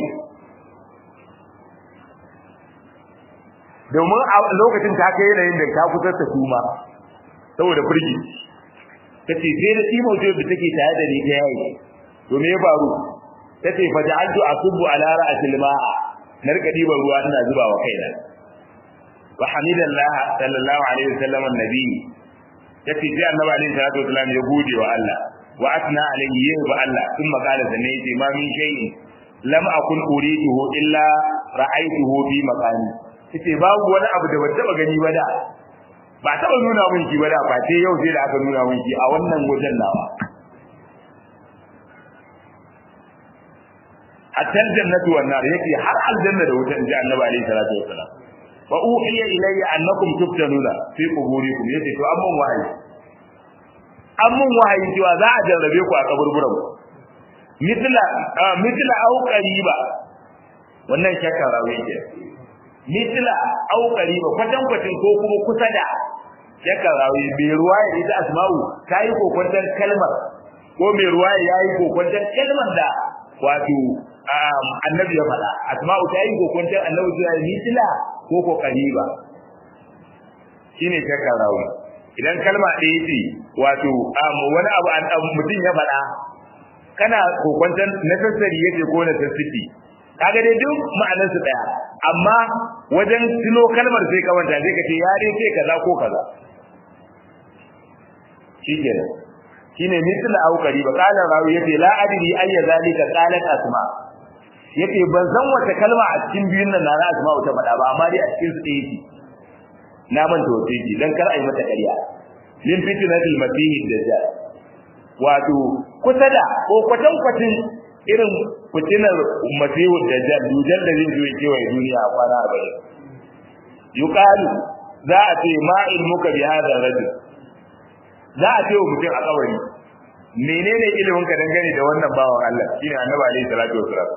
domin a lokacin ta kai yanayin da ta kusa ta kuma saboda firgi tace sai da imauce wanda take tare da ni ta yayi to me ya faru tace fa ja'altu asubbu ala ra'sil ma'a na rika diban ruwa ina zuba wa kaina wa hamidallah sallallahu alaihi wasallam annabi yace sai annabi alaihi salatu wasallam ya gode wa Allah wa atna alaihi yin ba Allah sun makala sanne yace ma min shay'in lam akun uriduhu illa ra'aytuhu bi maqami yace babu wani abu da ban taba gani ba da ba taba nuna mun shi ba da ba sai yau sai da aka nuna mun shi a wannan wajen nawa hatta aljannatu wan nar yake har aljanna da wuta inji annabi alaihi salatu wassalam fa uhiya ilayya annakum tuftanuna fi quburikum yace to amman wahayi amman wahayi cewa za a jarrabe ku a kaburburan ku mithla mithla au qariba wannan shakka rawi yake mithla au qariba kwatan kwatin ko kuma kusa da shakka rawi bai ruwaya ita asma'u kai kokwantar kalmar ko mai ruwaya yayi kokwantar kalmar da wato annabi ya faɗa asma'u ta yi kokuntar annabi ta yi mitila ko ko qariba shine shakka rawi idan kalma ɗaya ce wato wani abu an mutum ya faɗa kana kokuntar na sassari yake ko na sassiki kaga dai duk ma'anar su daya amma wajen tuno kalmar sai ka manta sai ka ce ya dai sai kaza ko kaza shikenan shine misal aukari ba kana rawi yace la adri ayya zalika qalat asma yace ban san wata kalma a cikin biyun nan na asma ta faɗa ba amma dai a cikin su ɗaya ce na manta wace ce dan kar a yi mata ƙarya min fitnatil masih dajjal wato kusa da ko kwatan kwatin irin fitinar masihu dajjal dujal da zai zo ya kewaye duniya a kwana arba'in yuqalu za a ce ma ilmuka bi hadha rajul za a ce wa mutum a kawari menene ilimin ka dangane da wannan bawan Allah shine annabi alaihi salatu wasalam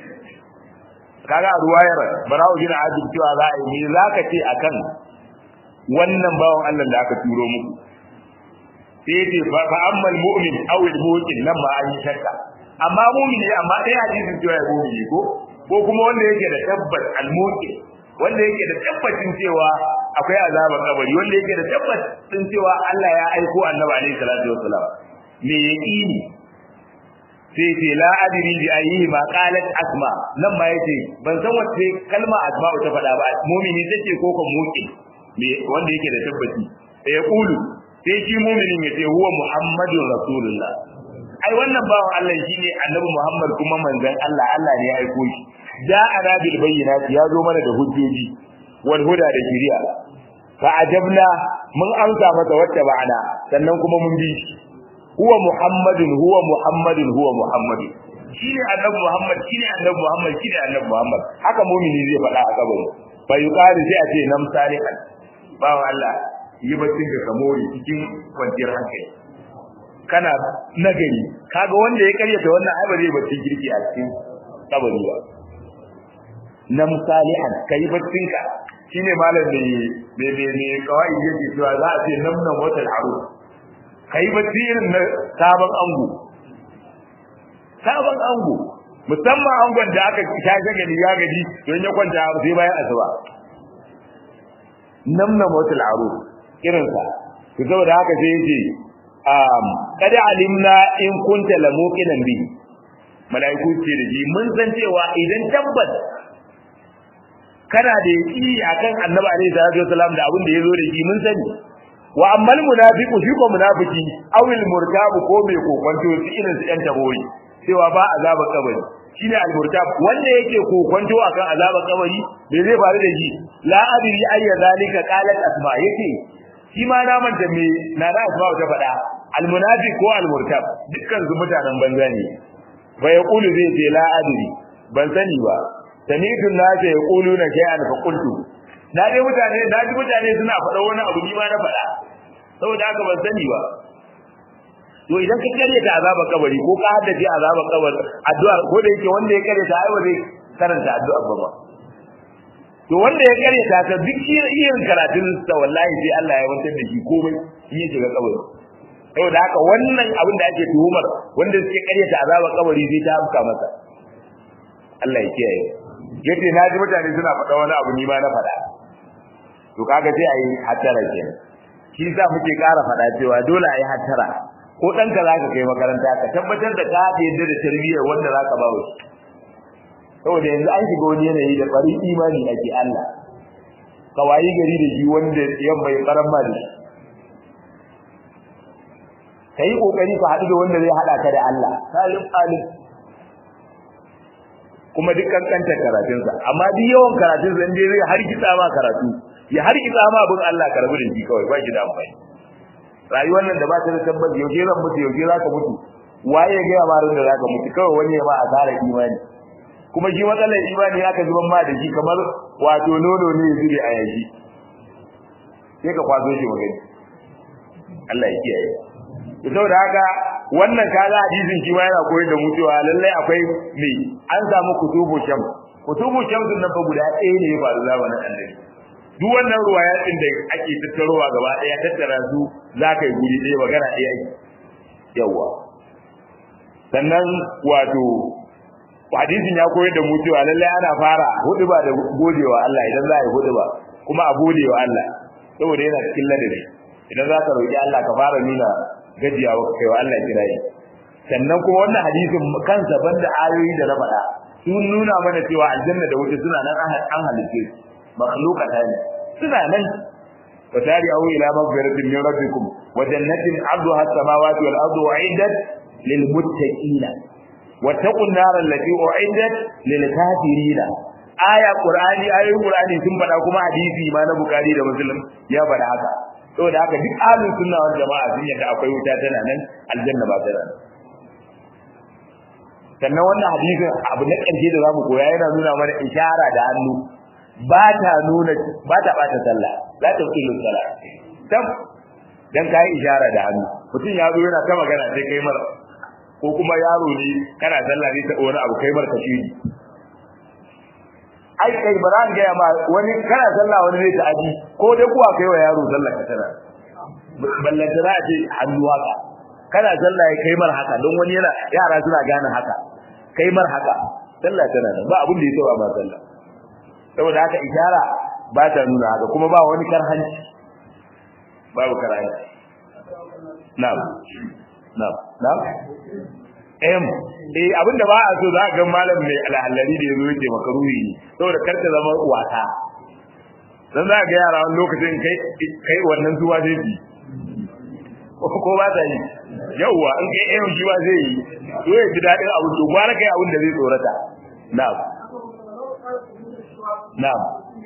kaga ruwayar bara'u bin azib cewa za a yi me zaka ce akan wannan bawan Allah da aka turo muku sai ce fa ammal mu'min aw al mu'min nan ma an yi shakka amma mu'min ne amma dai hadisin cewa ya mu'min ko ko kuma wanda yake da tabbas al mu'min wanda yake da tabbacin cewa akwai azabar kabari wanda yake da tabbacin cewa Allah ya aiko annabi alaihi salatu wasalam me yaqini sai ce la adri bi ayyihi ma qalat asma nan ma yace ban san wace kalma asma ta faɗa ba mu'mini take ko kan mu'min me wanda yake da tabbaci sai ya kulu sai shi mu'minin yace huwa muhammadur rasulullah ai wannan bawan Allah shine annabi Muhammad kuma manzon Allah Allah ne ya aiko shi da ana bil bayyinati ya zo mana da hujjoji wal huda da shari'a fa ajabna mun amsa masa wacce ba'ana sannan kuma mun bi shi huwa muhammadun huwa muhammadun huwa muhammadun shine annabi Muhammad shine annabi Muhammad shine annabi Muhammad haka mu'mini zai faɗa a kabari fa yuqalu sai a ce nam salihan bawan Allah yi baccin ka kamori cikin kwanciyar hankali kana nagari kaga wanda ya karyata wannan ai ba zai baccin kirki a cikin kabari ba nam salihan kai baccin ka shine malam ne ne ne ne kawai yake cewa za a ce nam nan wata aro kai bacci irin na sabon ango sabon ango musamman angon da aka tashi gani ya gaji don ya kwanta sai bayan asuba namna motul aro irinsa to saboda haka sai yace um kada alimna in kunta la muqinan bi malaiku ce da ji mun san cewa idan tabbas kana da yaki akan annabi alaihi salatu wasalam da abin da yazo da shi mun sani wa ammal munafiqu shi ko munafiki awil murtabu ko mai kokonto shi irin su yan tabori cewa ba azaba kabari shine al-murtab wanda yake kokonto akan azaba kabari me zai faru da shi la adri ayya zalika qalat asma yake shi ma na manta me na da asma ta faɗa al-munafiq ko al-murtab dukkan su mutanen banza ne fa yaqulu zai ce la adri ban sani ba sanidun nas yaquluna shay'an fa qultu na dai mutane na ji mutane suna faɗa wani abu ni ma na faɗa saboda haka ban sani ba to idan ka kare ta azaba kabari ko ka haddace azaba kabar addu'a ko da yake wanda ya kare ta ai ba zai karanta addu'a ba ba to wanda ya kare ta ta duk irin karatun sa wallahi sai Allah ya wantar da shi komai in ya shiga kabari saboda haka wannan abin da ake tuhumar wanda suke kare ta azaba kabari zai ta amka masa Allah ya kiyaye yace na ji mutane suna faɗa wani abu ni ma na faɗa to kaga sai ayi hattara kenan shi sa muke ƙara faɗa cewa dole ayi hattara ko ɗanka za ka kai makaranta ka tabbatar da ka yadda da tarbiyyar wanda za ka ba wa saboda yanzu an shiga wani yanayi da bari imani ake Allah ka wayi gari da shi wanda yan bai karan ma da shi ka yi ƙoƙari ka haɗu da wanda zai haɗa ka da Allah salim alim kuma duk kankanta karatunsa amma duk yawan karatunsa in dai zai har kitsa ma karatu ya har kitsa ma abin Allah ka rabu da shi kawai ba shi da amfani rayuwar nan da ba ta da tabbas yaushe zan mutu yaushe za ka mutu waye ya gaya marin da za ka mutu kawai wani ya ma asara imani kuma shi matsalar imani aka zuban ma da shi kamar wato nono ne ya zube a yashi sai ka kwazo shi magani Allah ya kiyaye to saboda haka wannan kaga hadisin shi ma yana koyar da mu cewa lallai akwai me an samu kutubu sham kutubu sham din nan fa guda ɗaya ne ya faru zamanin annabi duk wannan ruwayatin da ake tattarowa gaba ɗaya tattara su za ka yi guri ɗaya magana ɗaya ake yawa sannan wato hadisin ya koyar da mu cewa lallai ana fara huduba da godewa Allah idan za a yi huduba kuma a godewa Allah saboda yana cikin ladabi idan za ka roƙi Allah ka fara nuna gajiyawa kai wa Allah kirayi sannan kuma wannan hadisin kansa banda ayoyi da na faɗa sun nuna mana cewa aljanna da wuta suna nan an halitte makhluqatan suna nan وسارعوا إلى مغفرة من ربكم وجنة عرضها السماوات والأرض أعدت للمتقين واتقوا النار التي أعدت للكافرين آية قرآني آية قرآني ثم بدا كما حديثي ما na Bukhari da Muslim ya bada haka saboda haka duk ahlus sunna wal jama'a sun yadda akwai wuta tana nan aljanna ba tana nan sannan wannan hadisin abu na ƙarshe da zamu koya yana nuna mana ishara da hannu ba ta nuna ba ta bata sallah la ta qilu sallah dan dan kai ishara da hannu mutum ya zo yana ta magana sai kai mar ko kuma yaro ne kana sallah ne ta wani abu kai mar ka shi ai kai baran ga ma wani kana sallah wani zai ta aji ko dai kuwa kai wa yaro sallah ka tana ballanta za a ce hannu haka kana sallah kai mar haka don wani yana yara suna gane haka kai mar haka sallah tana ba abin da ya tsawa ba sallah saboda haka ishara ba ta nuna haka kuma ba wani karhanci babu karhanci na'am na'am na'am em eh abinda ba a so za ga malam mai alhalari da yazo yake makaruhi ne saboda kar ta zama wata dan za ga yara wani lokacin kai kai wannan zuwa zai bi ko ba ta yi yauwa in kai em shi ba zai yi to ya ji dadin abu to gwara kai abin da zai tsorata na'am Na'am.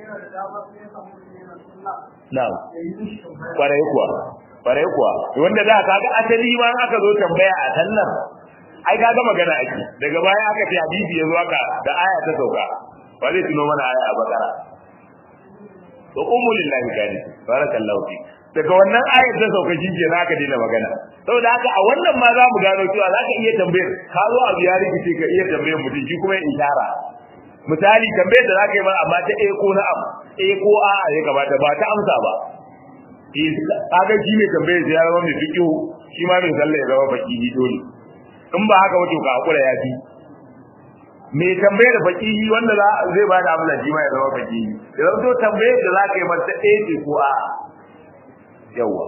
Na'am. Kwarai kuwa. Kwarai kuwa. Wanda da kaga asali ma aka zo tambaya a sallar ai kaga magana ake. Daga baya aka ce hadisi yazo aka da aya ta sauka. Ba zai tuno mana aya a Bakara. To ummu lillahi kani. Barakallahu fi. Daga wannan ayar ta sauka shi ke aka daina magana. Saboda haka a wannan ma za mu gano cewa za ka iya tambayar ka zo a biya rikici ka iya tambayar mutum shi kuma ya ishara. misali tambayar da zaka yi ba amma ta eh ko na am eh ko a a ya kamata ba ta amsa ba kaga shi ne tambayar ya zama mai fiqhu shi ma mai sallah ya zama faqihi dole in ba haka wato ka hakura ya fi me tambayar faqihi wanda za zai ba da amsa shi ma ya zama faqihi da zama to tambayar da zaka yi mata eh ce ko a yawa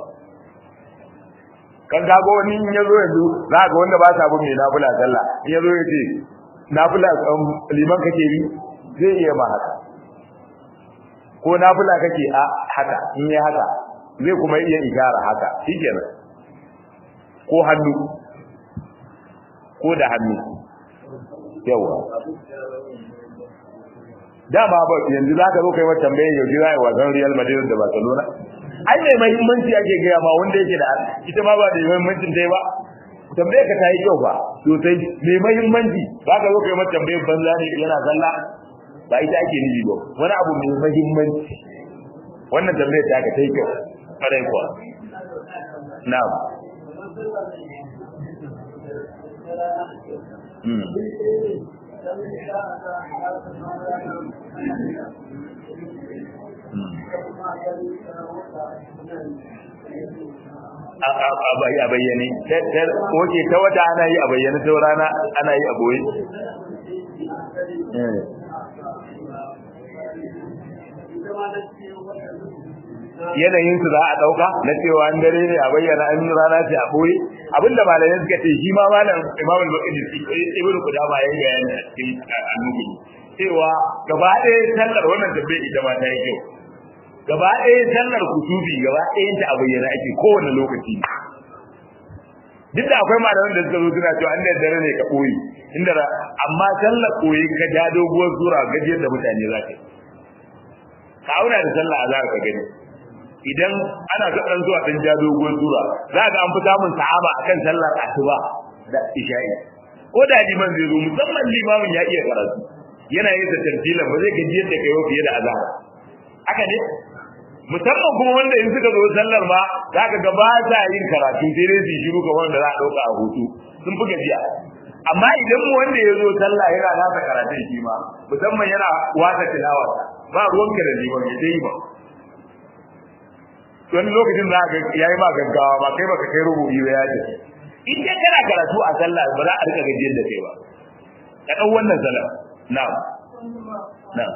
kan kago wani in yazo yanzu za ga wanda ba sa bin mai nafila sallah in yazo ya ce nafila liman kake bi zai iya ma haka ko nafila kake a haka in yi haka zai kuma iya igara haka shikenan ko hannu ko da hannu yawa dama ba yanzu zaka zo kai mata tambaye yau ji zai wasan Real Madrid da Barcelona ai mai muhimmanci ake gaya ma wanda yake da ita ma ba da muhimmancin dai ba tambaye ka tayi kyau ba sosai mai muhimmanci ba ka zo kai mata tambayar banza ne yana zalla ba ita ake nufi ba wani abu mai muhimmanci wannan tambayar ta ka tayi kyau kare kuwa na'am Hmm. a bayyane oke ta wata ana yi a bayyane ta rana ana yi a boye yanayin su za a dauka na cewa an dare ne a bayyana an rana ce a boye abinda malamai suka ce shi ma malam imam al-bukhari ibnu qudama yayi bayani a cikin annubi cewa gaba ɗaya sallar wannan tabbai ita ma ta yi kyau gaba ɗaya sallar kutubi gaba ɗayan ta a bayyana ake kowane lokaci duk da akwai malaman da suka zo suna cewa an da dare ne ka ɓoye inda amma sallar ɓoye ka ja doguwar sura gajiyar da mutane za ka yi ka auna da sallah a ka gani idan ana ga dan zuwa dan ja doguwar sura za ga an fi samun sahaba akan sallar asuba da isha'i ko da liman zai zo musamman limamin ya iya karatu yana yin da tartilan ba zai gajiyar da kai fiye da azhar haka ne musamman kuma wanda in suka zo sallar ma za ka ga ba sa yin karatu sai dai su shiru kamar da za a ɗauka a hutu sun fi gajiya amma idan mu wanda ya zo sallah yana nasa karatun shi ma musamman yana wasa tilawa ba ruwanka da liman ya dai ba wani lokacin za ka yayi ma gaggawa ba kai baka kai rubuci ba ya ce in dai kana karatu a sallah ba za a rika gajiyar da kai ba ka ɗau wannan sallah na'am na'am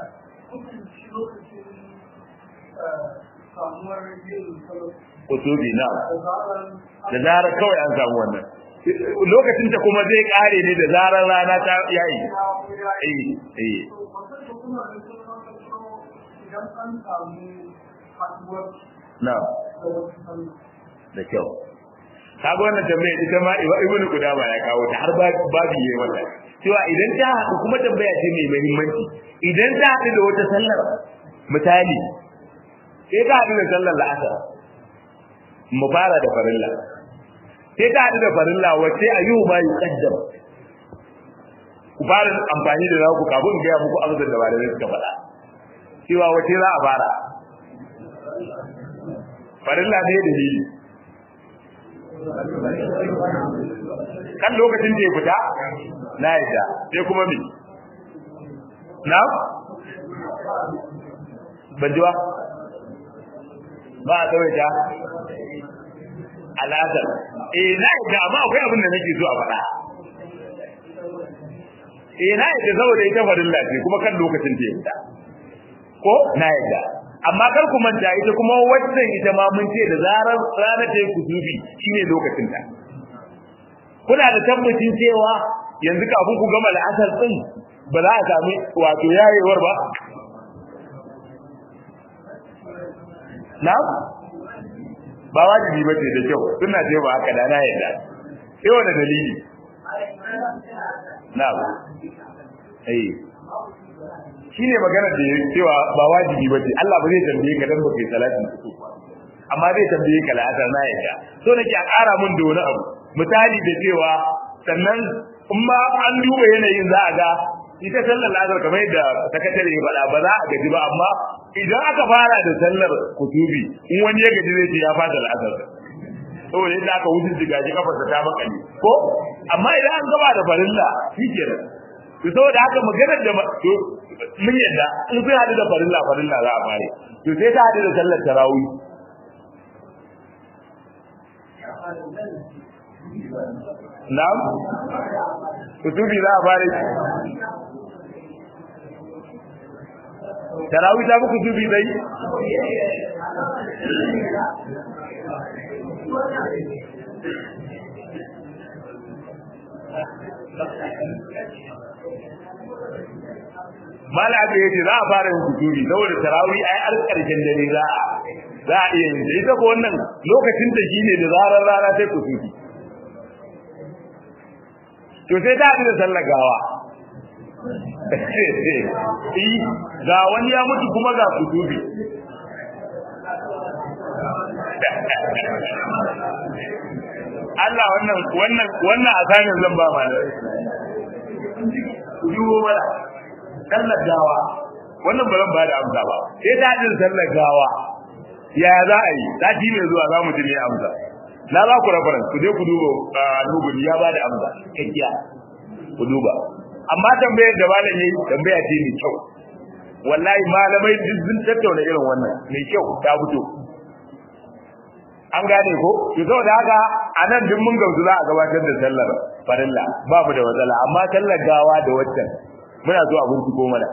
kutubi na da zarar kawai an samu wannan lokacin ta kuma zai kare ne da zarar rana ta yayi eh eh idan an samu haɗuwar na da wasu sallah da kyau kaga wannan tambaya ita ma ibnu kudama ya kawo ta har babu yayi wannan cewa idan ta haɗu kuma tambaya ce mai muhimmanci idan ta haɗu da wata sallar misali sai ta haɗu da sallar la'asar mu fara da farilla sai ta haɗu da farilla wacce a yiwu ma yi kaddam ku fara amfani da naku kafin in gaya muku amsar da malamai suka faɗa cewa wacce za a fara farilla ne da hili kan lokacin da ya fita na yadda sai kuma me na ban ji ba ba a tsawaita al'adar eh na yadda amma akwai abin da nake so a faɗa eh na yadda saboda ita farilla ce kuma kan lokacin da ya fita ko na yadda amma kar ku manta ita kuma wannan ita ma mun ce da zarar rana ta yi kusufi shine lokacin ta kuna da tabbacin cewa yanzu kafin ku gama la'asar din ba za a sami wato yayewar ba na ba wajibi ba ce da kyau suna ce ba haka da na yadda sai wani dalili na eh shine maganar da yake cewa ba wajibi bace Allah ba zai tambaye ka dan baka yi salatin kusuf ba amma zai tambaye ka la'asar na yadda so nake a ƙara mun da wani abu misali da cewa sannan in ma an duba yanayin za a ga ita sallar la'asar kamar yadda sakatare ya faɗa ba za a gaji ba amma idan aka fara da sallar kutubi in wani ya gaji zai ce ya fata la'asar saboda yadda aka wuce jiga shi kafarsa ta makale ko amma idan an gaba da farilla shikenan to saboda haka maganar da to mun yadda in sai hadu da farilla farilla za a fare to sai ta hadu da sallar tarawih na'am kutubi za a fare tarawih ta fi kutubi dai mala aka yace za a fara yin kuturi saboda tarawih ai har karshen dare za a za a iya yin ta ita ko wannan lokacin ta shine da zarar rana sai kuturi to sai ta da sallar gawa ga wani ya mutu kuma ga kuturi Allah wannan wannan wannan asanin zan ba malai yiwo mana sallar gawa wannan ba zan ba da amsa ba sai ta jin sallar gawa ya za a yi sati mai zuwa za mu ji ne amsa na za ku rafaran ku je ku duba nuguri ya ba da amsa kakkiya ku duba amma tambayar da malam yayi tambaya ce mai kyau wallahi malamai duk sun tattauna irin wannan mai kyau ta fito an gane ko to saboda haka anan duk mun gamsu za a gabatar da sallar farilla ba mu da matsala amma sallar gawa da waccan muna so a binciko mana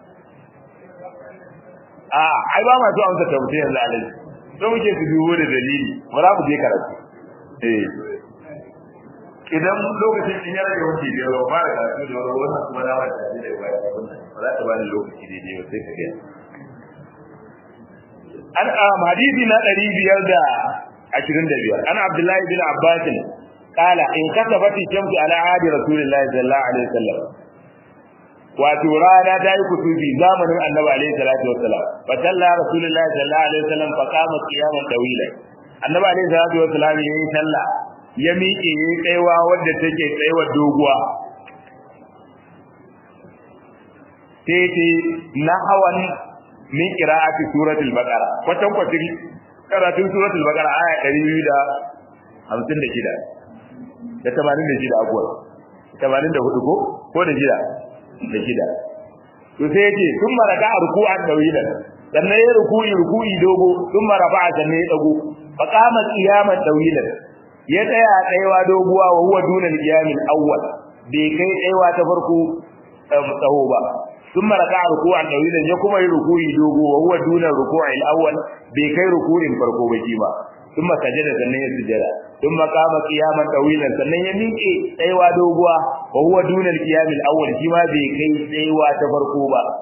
a ai ba ma so amsa tambaye yanzu alai so muke su dubo da dalili ba za mu je karatu eh idan lokacin in ya rage wuce da ba fara karatu da wani wannan kuma na wata da da baya ba za ta bani lokaci daidai ba sai ka ga an hadisi na 525 an abdullahi bin abbas qala in kasabati shamsu ala ahdi rasulillahi sallallahu alaihi wasallam wato rana ta yi kutubi zamanin annabi alaihi salatu wassalam fa salla rasulullahi sallallahu alaihi wasallam fa qama qiyaman dawila annabi alaihi salatu wassalam yayi sallah ya miƙe yayi kaiwa wadda take kaiwa doguwa sai ce nahawan min qira'ati suratul baqara kwatan kwatin karatun suratul baqara aya 256 da 86 abuwa 84 ko ko da jira da shida to sai yace sun maraka ruku'an dawilan sannan ya ruku'i ruku'i dogo sun maraba sannan ya dago fa qama qiyaman dawilan ya tsaya tsayawa doguwa wa huwa duna al-qiyamil awwal bai kai tsayawa ta farko tsaho ba sun maraka ruku'an dawilan ya kuma yi ruku'i dogo wa huwa duna ruku'il awwal bai kai ruku'in farko ba shi ba ثم سجد sannan ya sujada ثم قام قياما طويلا sannan ya miƙe tsayawa doguwa wa huwa dunal qiyam al-awwal shi ma bai kai tsayawa ta farko ba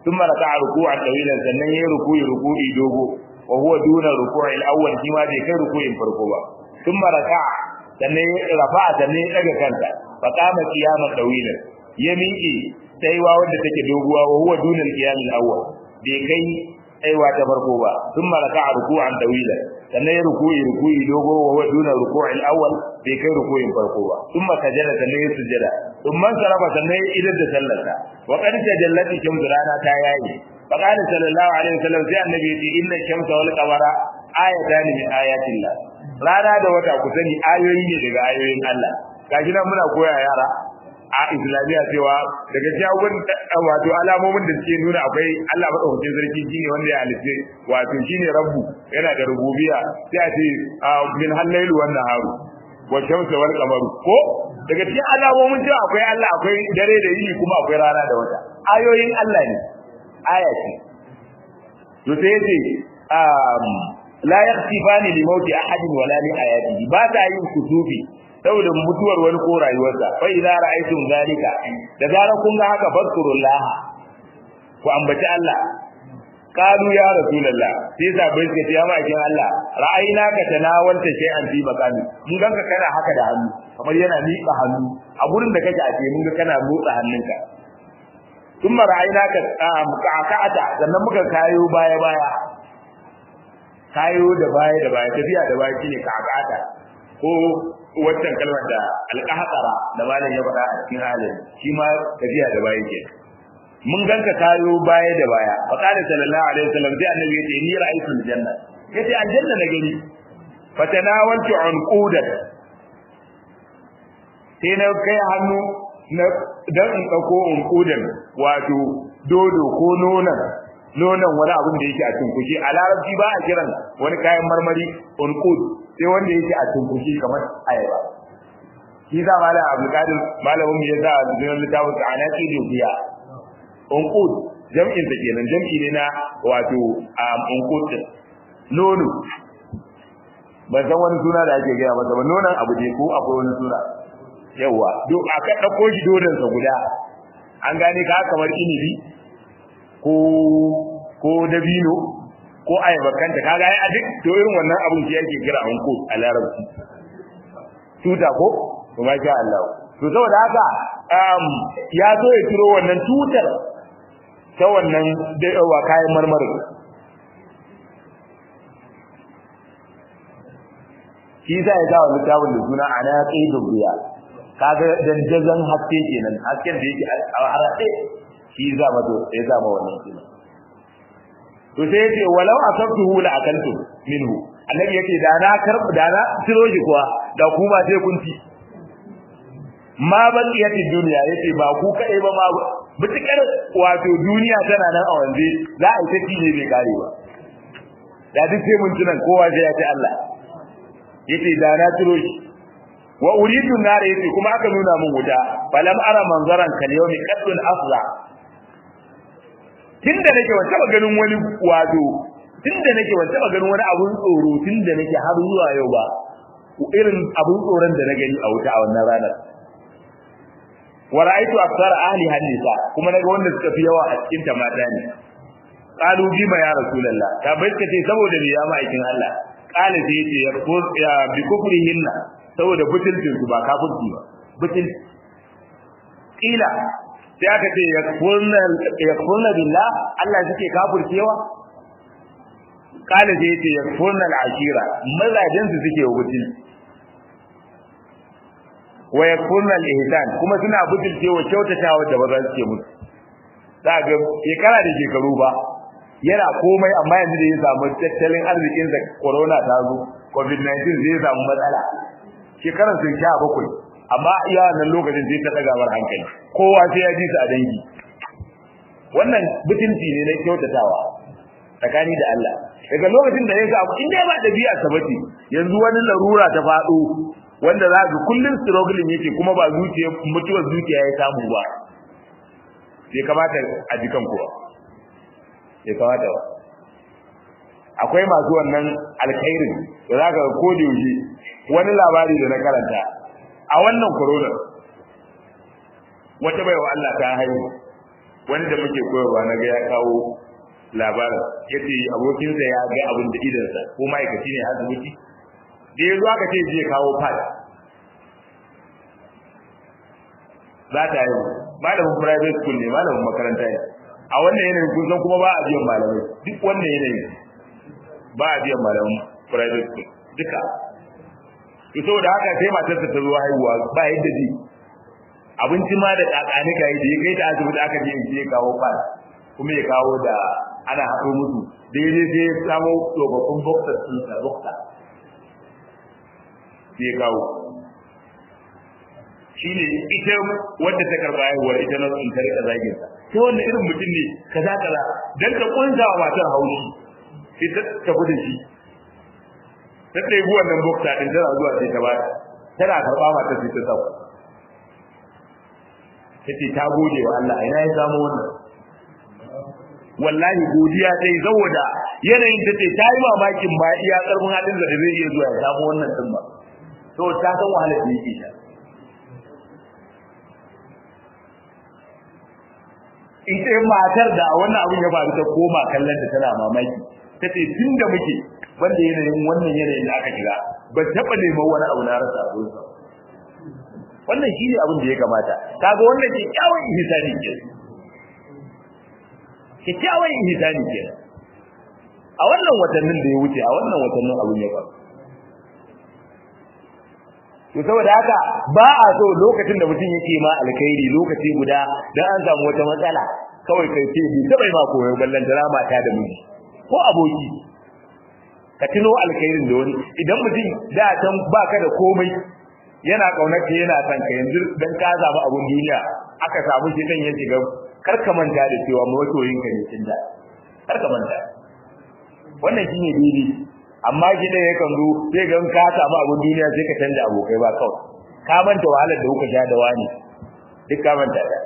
thumma raka'a ruku'an tawilan sannan yayi ruku'i ruku'i dogo wa huwa duna ruku'i al-awwal shi ma bai kai ruku'in farko ba thumma raka'a sannan ya rafa'a sannan ya daga kanta fa qama qiyaman tawilan ya miƙe tsayuwa wanda take doguwa wa huwa duna al-qiyam al-awwal bai kai tsayuwa ta farko ba thumma raka'a ruku'an tawilan sannan ya ruku'i ruku'i dogo wa huwa duna ruku'i al-awwal bai kai ruku'in farko ba thumma sajada sannan ya sujada thumma sarafa sannan ya idar da sallarsa wa qad tajallati shamsu rana ta yayi fa qala sallallahu alaihi wasallam sai annabi ya ce inna shamsa wal qamara ayatan min ayatillah rana da wata ku sani ayoyi ne daga ayoyin Allah gashi nan muna koya yara a islamiyya cewa daga jawabin wato alamomin da suke nuna akwai Allah madaukakin sarki shine wanda ya halitta wato shine rabbu yana da rububiyya sai a ce min hallailu wan naharu wa shamsu wal qamaru ko daga cikin alamomin cewa akwai Allah akwai dare da yini kuma akwai rana da wata ayoyin Allah ne aya ce to sai yace um la yakhtifani li mauti ahadin wala li ayatihi ba ta yin kutubi saboda mutuwar wani ko rayuwarsa fa idza ra'aytum zalika da zarar kun ga haka fadkurullah ku ambaci Allah qalu ya rasulullah sai sabai suka ce ya ma'aikin Allah ra'ayina ka tanawalta shay'an fi maqami mun ganka kana haka da hannu kamar yana miƙa hannu a gurin da kake a ce mun ga kana motsa hannunka kuma ra'ayina ka ka'ata sannan muka kayo baya baya kayo da baya da baya tafiya da baya shine ka'ata ko waccan kalmar da alƙahara da malam ya faɗa a cikin halin shi ma tafiya da baya ke mun ganka kayo baya da baya fa qala sallallahu alaihi wasallam sai annabi ya ce ni ra'aytu aljanna yace aljanna na gani fa tanawaltu unqudan sai na kai hannu na dan in dauko unqudan wato dodo ko nonan nonan wani abin da yake a tunkushi a larabci ba a kiran wani kayan marmari unqud sai wanda yake a tunkushi kamar ayaba shi za malam abdulkadir malamin ya sa a cikin littafin sa anaki dubiya unqud jam'in da kenan jam'i ne na wato unqud din nono ban san wani suna da ake gaya masa ba nonon abu ne ko akwai wani suna yawa duk aka dauko shi dodon sa guda an gane ka kamar inibi ko ko dabino ko ayaba kanta kaga ai a duk to irin wannan abun shi yake kira anko a larabci tuta ko to masha Allah to saboda haka um ya so ya turo wannan tutar ta wannan wa kayan marmarin shi za ya ga wannan tawon da suna ana qaidul riya kaga dandazan haske kenan hasken da yake a harade shi za ma to ya za ma wannan kenan to sai yace walau asabtuhu la akaltu minhu annabi yace da na karb da na tiro shi kuwa da ku ba sai kun ci ma baqiyati dunya yace ba ku kai ba ma mutukar wato duniya tana nan a wanze za a yi ta ne bai kare ba da duk sai mun tunan kowa sai ya ce Allah yace da na tiro shi wa uridu nar yace kuma aka nuna mun wuta falam ara manzaran kal yawmi qadun afza tunda nake ban taba ganin wani wato tunda nake ban taba ganin wani abun tsoro tunda nake har zuwa yau ba irin abun tsoron da na gani a wuta a wannan ranar wa ra'aytu aktsara ahli hadisa kuma naga wanda suka fi yawa a cikin ta mata ne qalu bima ya rasulullah ta bai ce saboda me ya ma'aikin Allah qala sai yace ya bi kufrihinna saboda butulcin su ba kafirci ba butul kila sai aka ce yakfurna billah Allah suke kafircewa kala sai yace yakfurna al-ashira mazajin su suke wutul wa yakfurna al-ihsan kuma suna butulcewa kyautatawa da bazan suke musu za ga shekara da shekaru ba yana komai amma yanzu da ya samu tattalin arzikin sa corona ta zo covid-19 zai samu matsala shekaran sun sha bakwai amma iya nan lokacin sai ta daga war hankali kowa sai ya ji su a dangi wannan bitinci ne na kyautatawa tsakani da Allah daga lokacin da ya ga abu inda ba dabi'a sabati yanzu wani larura ta fado wanda za ga kullun struggling yake kuma ba zuciya mutuwar zuciya ya samu ba bai kamata a jikan kuwa bai kamata ba akwai masu wannan alkhairin da za ka ko da yaushe wani labari da na karanta a wannan corona wata baiwa Allah ta haihu wani da muke koyarwa na ga ya kawo labarin yace abokinsa ya ga abin da idansa ko ma'aikaci ne asibiti da ya zo aka ce zai kawo pad za ta yi malamin private school ne malamin makaranta ne a wannan yanayin kun san kuma ba a biyan malamai duk wannan yanayin ba a biyan malamin private school duka to saboda haka sai matarsa ta zo haihuwa ba yadda ji abinci ma da kakani kai da ya kai ta asibiti aka je ya kawo pad kuma ya kawo da ana haɗo musu daidai sai ya samu tsofaffin boxer sun sa boxer sai ya kawo shi ne ita wadda ta karɓa haihuwar ita na sun ta rika zagin sa sai wannan irin mutum ne kaza kaza dan ta kunsa wa matar haushi sai ta tafi da shi ta ɗebi wannan boxer din tana zuwa sai ta bata tana karɓa matar sai ta sauka ta ce ta gode wa Allah ina ya samu wannan wallahi godiya dai saboda yanayin ta ce ta yi mamakin ba iya karfin hadin da zai iya zuwa ya samu wannan din ba to ta san wahalar da yake sha ita matar da wannan abin ya faru ta koma kallon ta tana mamaki ta ce tun da muke banda yanayin wannan yanayin da aka shiga ba taɓa neman wani abu na rasa a gurinsa wannan shi ne abin da ya kamata kaga wannan kyakkyawan ihsani ke kyakkyawan ihsani ke a wannan watannin da ya wuce a wannan watannin abin ya faru to saboda haka ba a so lokacin da mutum yake ma alkhairi lokaci guda dan an samu wata matsala kawai kai ce bi tabai ma koyo ballan da mata da miji ko aboki ka tuno alkhairin da wani idan mutum da can baka da komai yana kaunar ka yana son ka yanzu dan ka samu abun duniya aka samu shi dan ya shiga kar ka manta da cewa masoyin ka ne tun da kar ka manta wannan shine daidai amma shi da yakan zo sai ga ka samu abun duniya sai ka canja abokai ba kawai ka manta wahalar da kuka sha da wani duk ka manta da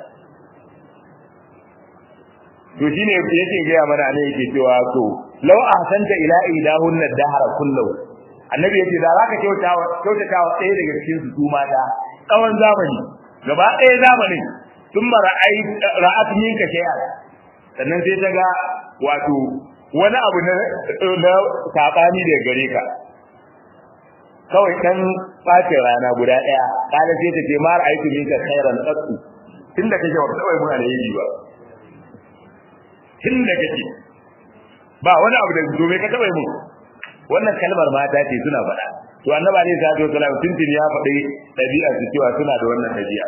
to shine yake ga mana ne yake cewa to law ahsanta ila idahun dahara kullu annabi yace da zaka kyautawa kyautatawa ɗaya daga cikin su su mata tsawon zamani gaba ɗaya zamanin sun mara ai ra'at minka shay'a sannan sai ta ga wato wani abu na na sabani da gare ka kawai dan bacin rana guda ɗaya kana sai ta ce mar aitu minka khairan qattu tunda kake wa kawai mun alheri ba tunda kake ba wani abu da domin ka taba mu wannan kalmar mata ce suna faɗa to annabi alaihi salatu wasallam tuntun ya faɗi ɗabi'a su cewa suna da wannan ɗabi'a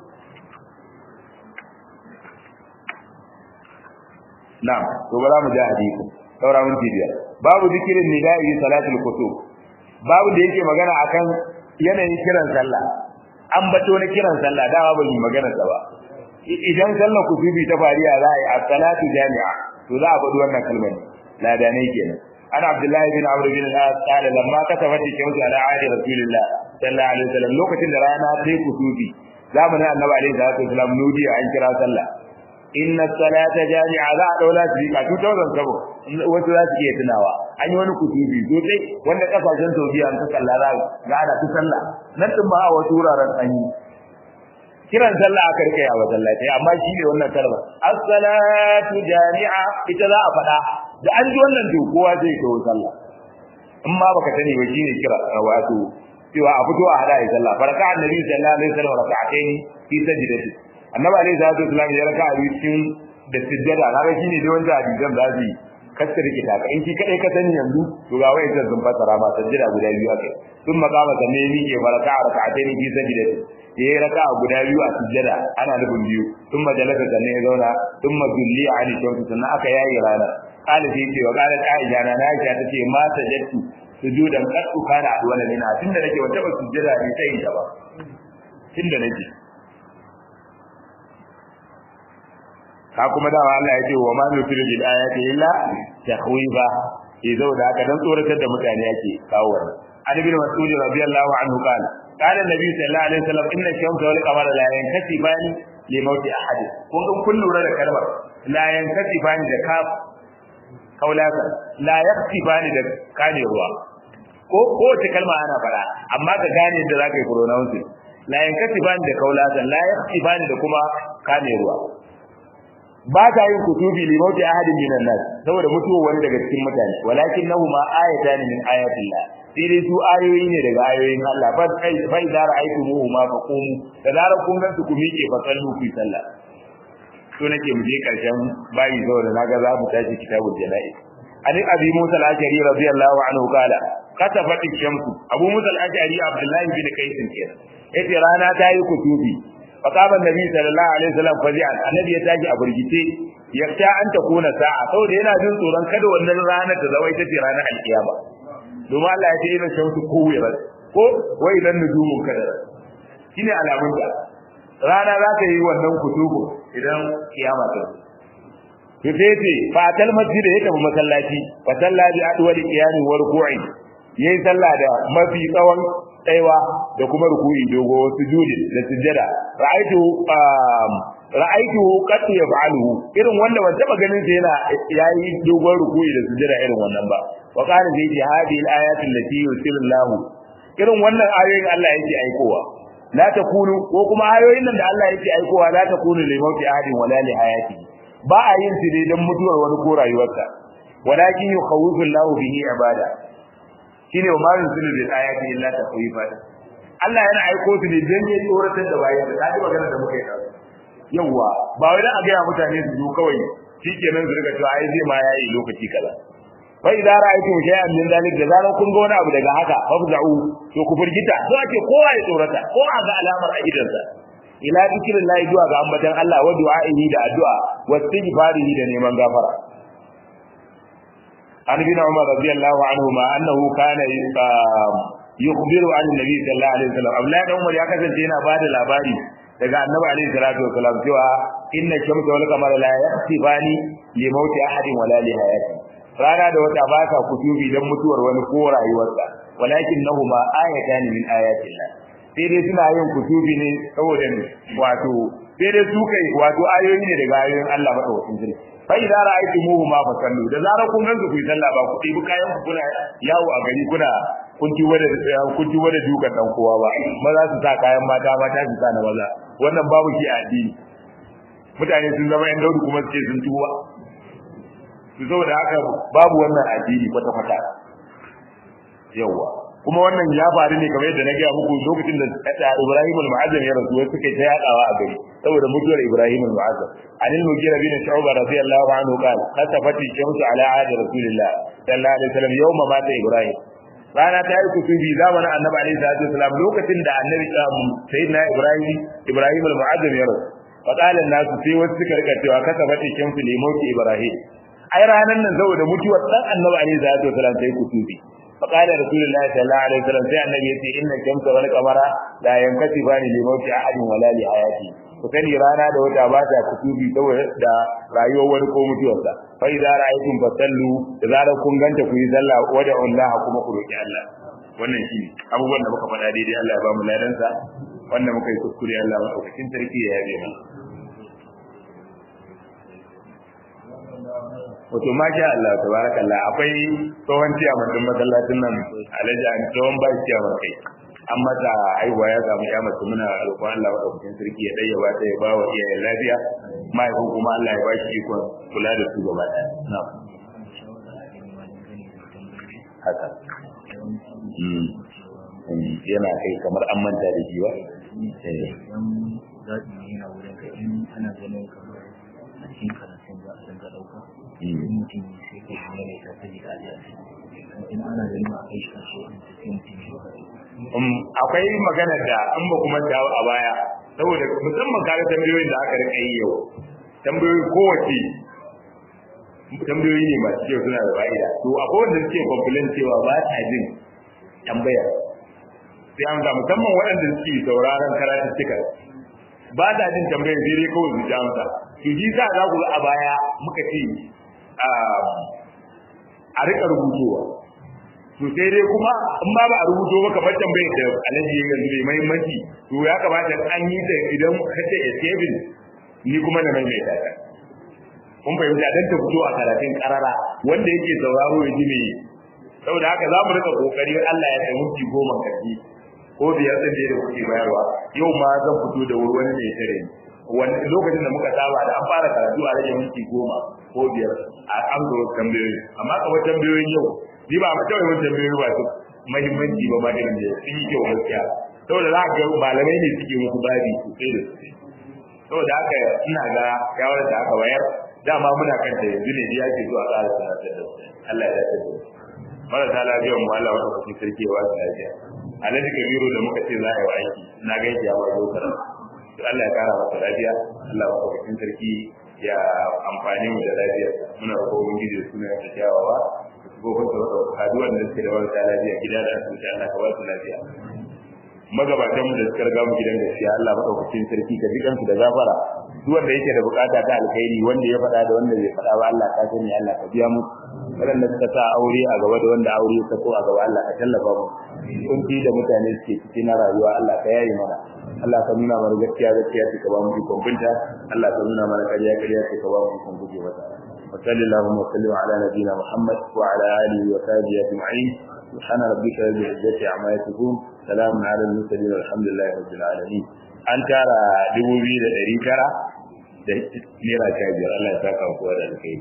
na'am to bara mu ji hadisi saura mun biyar babu zikirin nida'i salatul kutub babu da yake magana akan yanayin kiran sallah an bato na kiran sallah dama ba yi magana sa ba idan sallar kutubi ta fariya za a yi as-salatu jami'a to za a faɗi wannan kalmar ladanai kenan ana abdullahi bin amr bin al-as qala lamma katabat shamsu ala ahdi rasulillah sallallahu alaihi wasallam lokacin da rana ta yi kutubi zamanin annabi alaihi salatu wasallam nudiya an kira sallah inna salata jami'a za a daula su ka 2007 wasu za su iya tunawa an yi wani kutubi sosai wanda kasashen saudiya an ta kalla za ga ana ta sallah nan din ba a wasu wuraren an yi kiran sallah aka rike a masallaci amma shi ne wannan kalma as-salatu jami'a ita za a faɗa da an ji wannan to kowa zai kawo sallah in ma baka sani ba shine kira wato cewa a fito a hada ya sallah faraka annabi sallallahu alaihi wasallam raka'atayn fi sajdati annabi alaihi salatu wasallam ya raka a cikin da sujjada kaga shine dai wanda hadisan za su kasta rikita ka in ki kadai ka sani yanzu to ga wai zan fasara ma sujjada guda biyu akai sun makama sanne ni ke faraka raka'atayn fi sajdati ya yi raka guda biyu a sujjada ana nufin biyu sun majalasa sannan ya zauna sun mazulli a hannun shamsu sannan aka yayi rana kala sai ce wa kala ka'ija na na aisha ta ce ma sajattu sujudan qattu kana wala mina tunda nake wata ba sujjada ne sai ta ba tunda nake ka kuma da Allah ya ce wa ma nutilu bil ayati illa tahwiba idan da aka dan tsoratar da mutane yake kawo wannan an ibn mas'ud radiyallahu anhu qala قال النبي صلى الله عليه وسلم ان الشمس والقمر لا ينكسفان لموت احد kun ga kun lura da kalmar la yankasifani da kaf kaulaka la yaksifani da kane ruwa ko ko ta kalma ana fara amma ka gane da zaka yi pronounce la yankasifani da kaulaka la yaksifani da kuma kane ruwa ba ta yin kutubi li mauti ahadin minan nas saboda mutuwa wani daga cikin mutane walakin nahu ma ayatan min ayatillah sai dai su ayoyi ne daga ayoyin Allah fa kai fa idza ra'aytumuhu ma faqumu da zarar kun gansu ku miƙe fa sallu fi sallah to nake mu je karshen bayi saboda naga za mu tashi kitabul janaiz an abi musa al-ashari radiyallahu anhu kala kasafat ash-shamsu abu musa al-ashari abdullahi bin qais kenan yace rana ta yi kutubi faqama annabi sallallahu alaihi wasallam fazi'an annabi ya tashi a burgice yakta an ta kuna sa'a saboda yana jin tsoron kada wannan ranar ta zama ita ce ranar alkiyama domin Allah ya ce ina shamsu kuwira ko wai dan nujumun kadara shine alamun ta rana za ta yi wannan kutubu idan kiyama ta fifete fatal masjid ya tafi masallaci fa salla bi adwal qiyami wa ruku'i yayi sallah da mafi tsawon tsaiwa da kuma ruku'i dogo sujudi da sujjada ra'aitu ra'aitu qad yaf'aluhu irin wanda ban taba ganin sa yana yayi dogon ruku'i da sujjada irin wannan ba wa qala fi hadhihi al-ayati allati yusillahu irin wannan ayoyin Allah yake aikowa la takunu ko kuma ayoyin nan da Allah yake aikowa la takunu li mawti ahadin wala li hayati ba a yin su dai dan mutuwar wani ko rayuwarsa walakin yukhawifu Allah bihi ibada shine wa marin sunu bil ayati illa takwifa Allah yana aiko su ne dan ya tsoratar da bayan da kaji magana da muka yi da yawa ba wai dan a ga mutane su zo kawai shikenan su riga cewa ai zai ma yayi lokaci kaza fa idza ra'aytum shay'an min dhalik da zaran kun ga wani abu daga haka fafza'u to ku firgita so ake kowa ya tsorata ko a ga alamar a idansa ila zikirin lahi zuwa ga ambatan Allah wa du'a'ihi da addu'a wa istighfarihi da neman gafara an bin Umar radiyallahu anhu ma annahu kana yukhbiru an nabi sallallahu alaihi wasallam Abdullahi dan Umar ya kasance yana bada labari daga annabi alaihi salatu wasallam cewa inna shamsa wal qamara la yaqtifani li mauti ahadin wala li hayati rana da wata ba ka kutubi dan mutuwar wani ko rayuwarsa walakin nahuma ayatan min ayatillah sai dai suna yin kutubi ne saboda ne wato sai dai su kai wato ayoyi ne daga ayoyin Allah madaukakin sarki fa idza ra'aytumuhu ma fasallu da zarar kun gansu ku yi sallah ba ku ɗibi kayan ku kuna yawo a gari kuna kun ci wada kun ci wada dukan dan kowa ba maza su sa kayan mata mata su sa na maza wannan babu ki a addini mutane sun zama yan daudu kuma su ce sun tuba su saboda haka babu wannan addini kwata kwata yawa kuma wannan ya faru ne kamar yadda na gaya muku lokacin da Ibrahim al-Mu'azzam ya rasu wai suka ta yadawa a gari saboda mutuwar Ibrahim al-Mu'azzam anil mugira bin Shu'ba radiyallahu anhu qala kasafati shamsu ala ahdi rasulillah sallallahu alaihi wasallam yawma mata Ibrahim rana ta yi kusubi zamanin annabi alaihi salatu wasallam lokacin da annabi sayyidina Ibrahim Ibrahim al-Mu'azzam ya rasu faqala an-nas sai wasu suka rika cewa kasafati shamsu li mauti Ibrahim ai ranan nan saboda mutuwar dan annabi alaihi salatu wasallam sai kusubi فقال رسول الله صلى الله عليه وسلم sai annabi yace inna shamsa wal qamara la yankasifani li mawti ahadin wala li hayati to kani rana da wata ba ta kutubi saboda da rayuwar wani ko mutuwarsa fa idza ra'aytum fasallu da zarar kun ganta ku yi sallah wada Allah kuma ku roki Allah wannan shi abubuwan da muka faɗa daidai Allah ya ba mu ladansa wanda muka yi kuskure Allah madaukakin sarki ya yabe mu wato ma sha Allah tabarakallah akwai tsohon ciyaman din masallacin nan alhaji an tsohon ba ciyaman kai an mata haihuwa ya samu ya mace muna roƙon Allah wa ɗaukakin sarki ya ɗaya ba ta ya ba wa iyayen lafiya mahaifin kuma Allah ya ba shi ikon kula da su gaba ɗaya na haka yana kai kamar an manta da shi ba zaɓi ne yana wurin ka in ana ganin kamar a cikin karatun za a dinga ɗauka in mutum ne sai ka yi mai tafi da aliya in ana ganin a kai shi kashe in tafi mutum ne akwai magana da an ba kuma dawo a baya saboda musamman kare tambayoyin da aka rika yi yau tambayoyi kowace tambayoyi ne masu kyau suna da fa'ida to akwai wanda suke complain cewa ba ta jin tambaya sai an ga musamman waɗanda suke sauraron karatuttuka ba ta jin tambayar sai dai kawai su ji amsa to shi sa za ku ga a baya muka ce a rika rubutowa to sai dai kuma in ba ba a rubuto maka bar tambayar da alaji yanzu mai muhimmanci to ya kamata an yi ta idan kace escaping ni kuma na mai mai ta kun fahimta dan ta fito a karatun karara wanda yake sauraro ya ji me saboda haka za mu rika kokari Allah ya kai mutu goma kaji ko biyar din da kuke bayarwa yau ma zan fito da wani mai tare wani lokacin da muka saba da an fara karatu a rage minti goma ko biyar a an zo tambayoyi amma kamar tambayoyin yau ni ba ma kawai wani tambayoyi ba su muhimmanci ba ma irin da sun yi kyau gaskiya saboda za ka ga malamai ne suke musu babi sosai da sosai saboda haka ina ga shawarar da aka bayar dama muna kan ta yanzu ne ya ce zuwa ƙara sanatar da Allah ya dace da marasa lafiyar mu Allah wata kusa sarki wa su lafiya alhaji kabiru da muka ce za a yi wa aiki na gaishe ya bar dokar to Allah ya kara masa lafiya Allah wata kusa sarki ya amfani mu da lafiya muna roƙo ubangiji da suna ta kyawawa ko ko ta wata haduwar da suke da marasa lafiya gida da asibiti Allah ka ba su lafiya magabatan mu da suka riga mu gidan gaskiya Allah madaukakin sarki ka jikan su da gafara duk wanda yake da bukata ta alkhairi wanda ya faɗa da wanda bai faɗa ba Allah ka sani Allah ka biya mu waɗanda suka sa aure a gaba da wanda aure ya sako a gaba Allah ka tallafa mu kun fi da mutane suke ciki na rayuwa Allah ka yayi mana Allah ka nuna mana gaskiya gaskiya ka ba mu ikon binta Allah ka nuna mana ƙarya ƙarya ka ba mu ikon guje mata وصلى اللهم وسلم على نبينا محمد وعلى اله وصحبه اجمعين سبحان ربك رب العزة عما يصفون سلام على المرسلين والحمد لله رب العالمين an tara dubu biyu da ɗari tara da naira sha biyar Allah ya saka wa kowa da alkai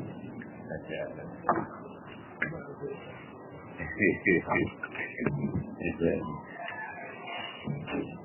Thank you.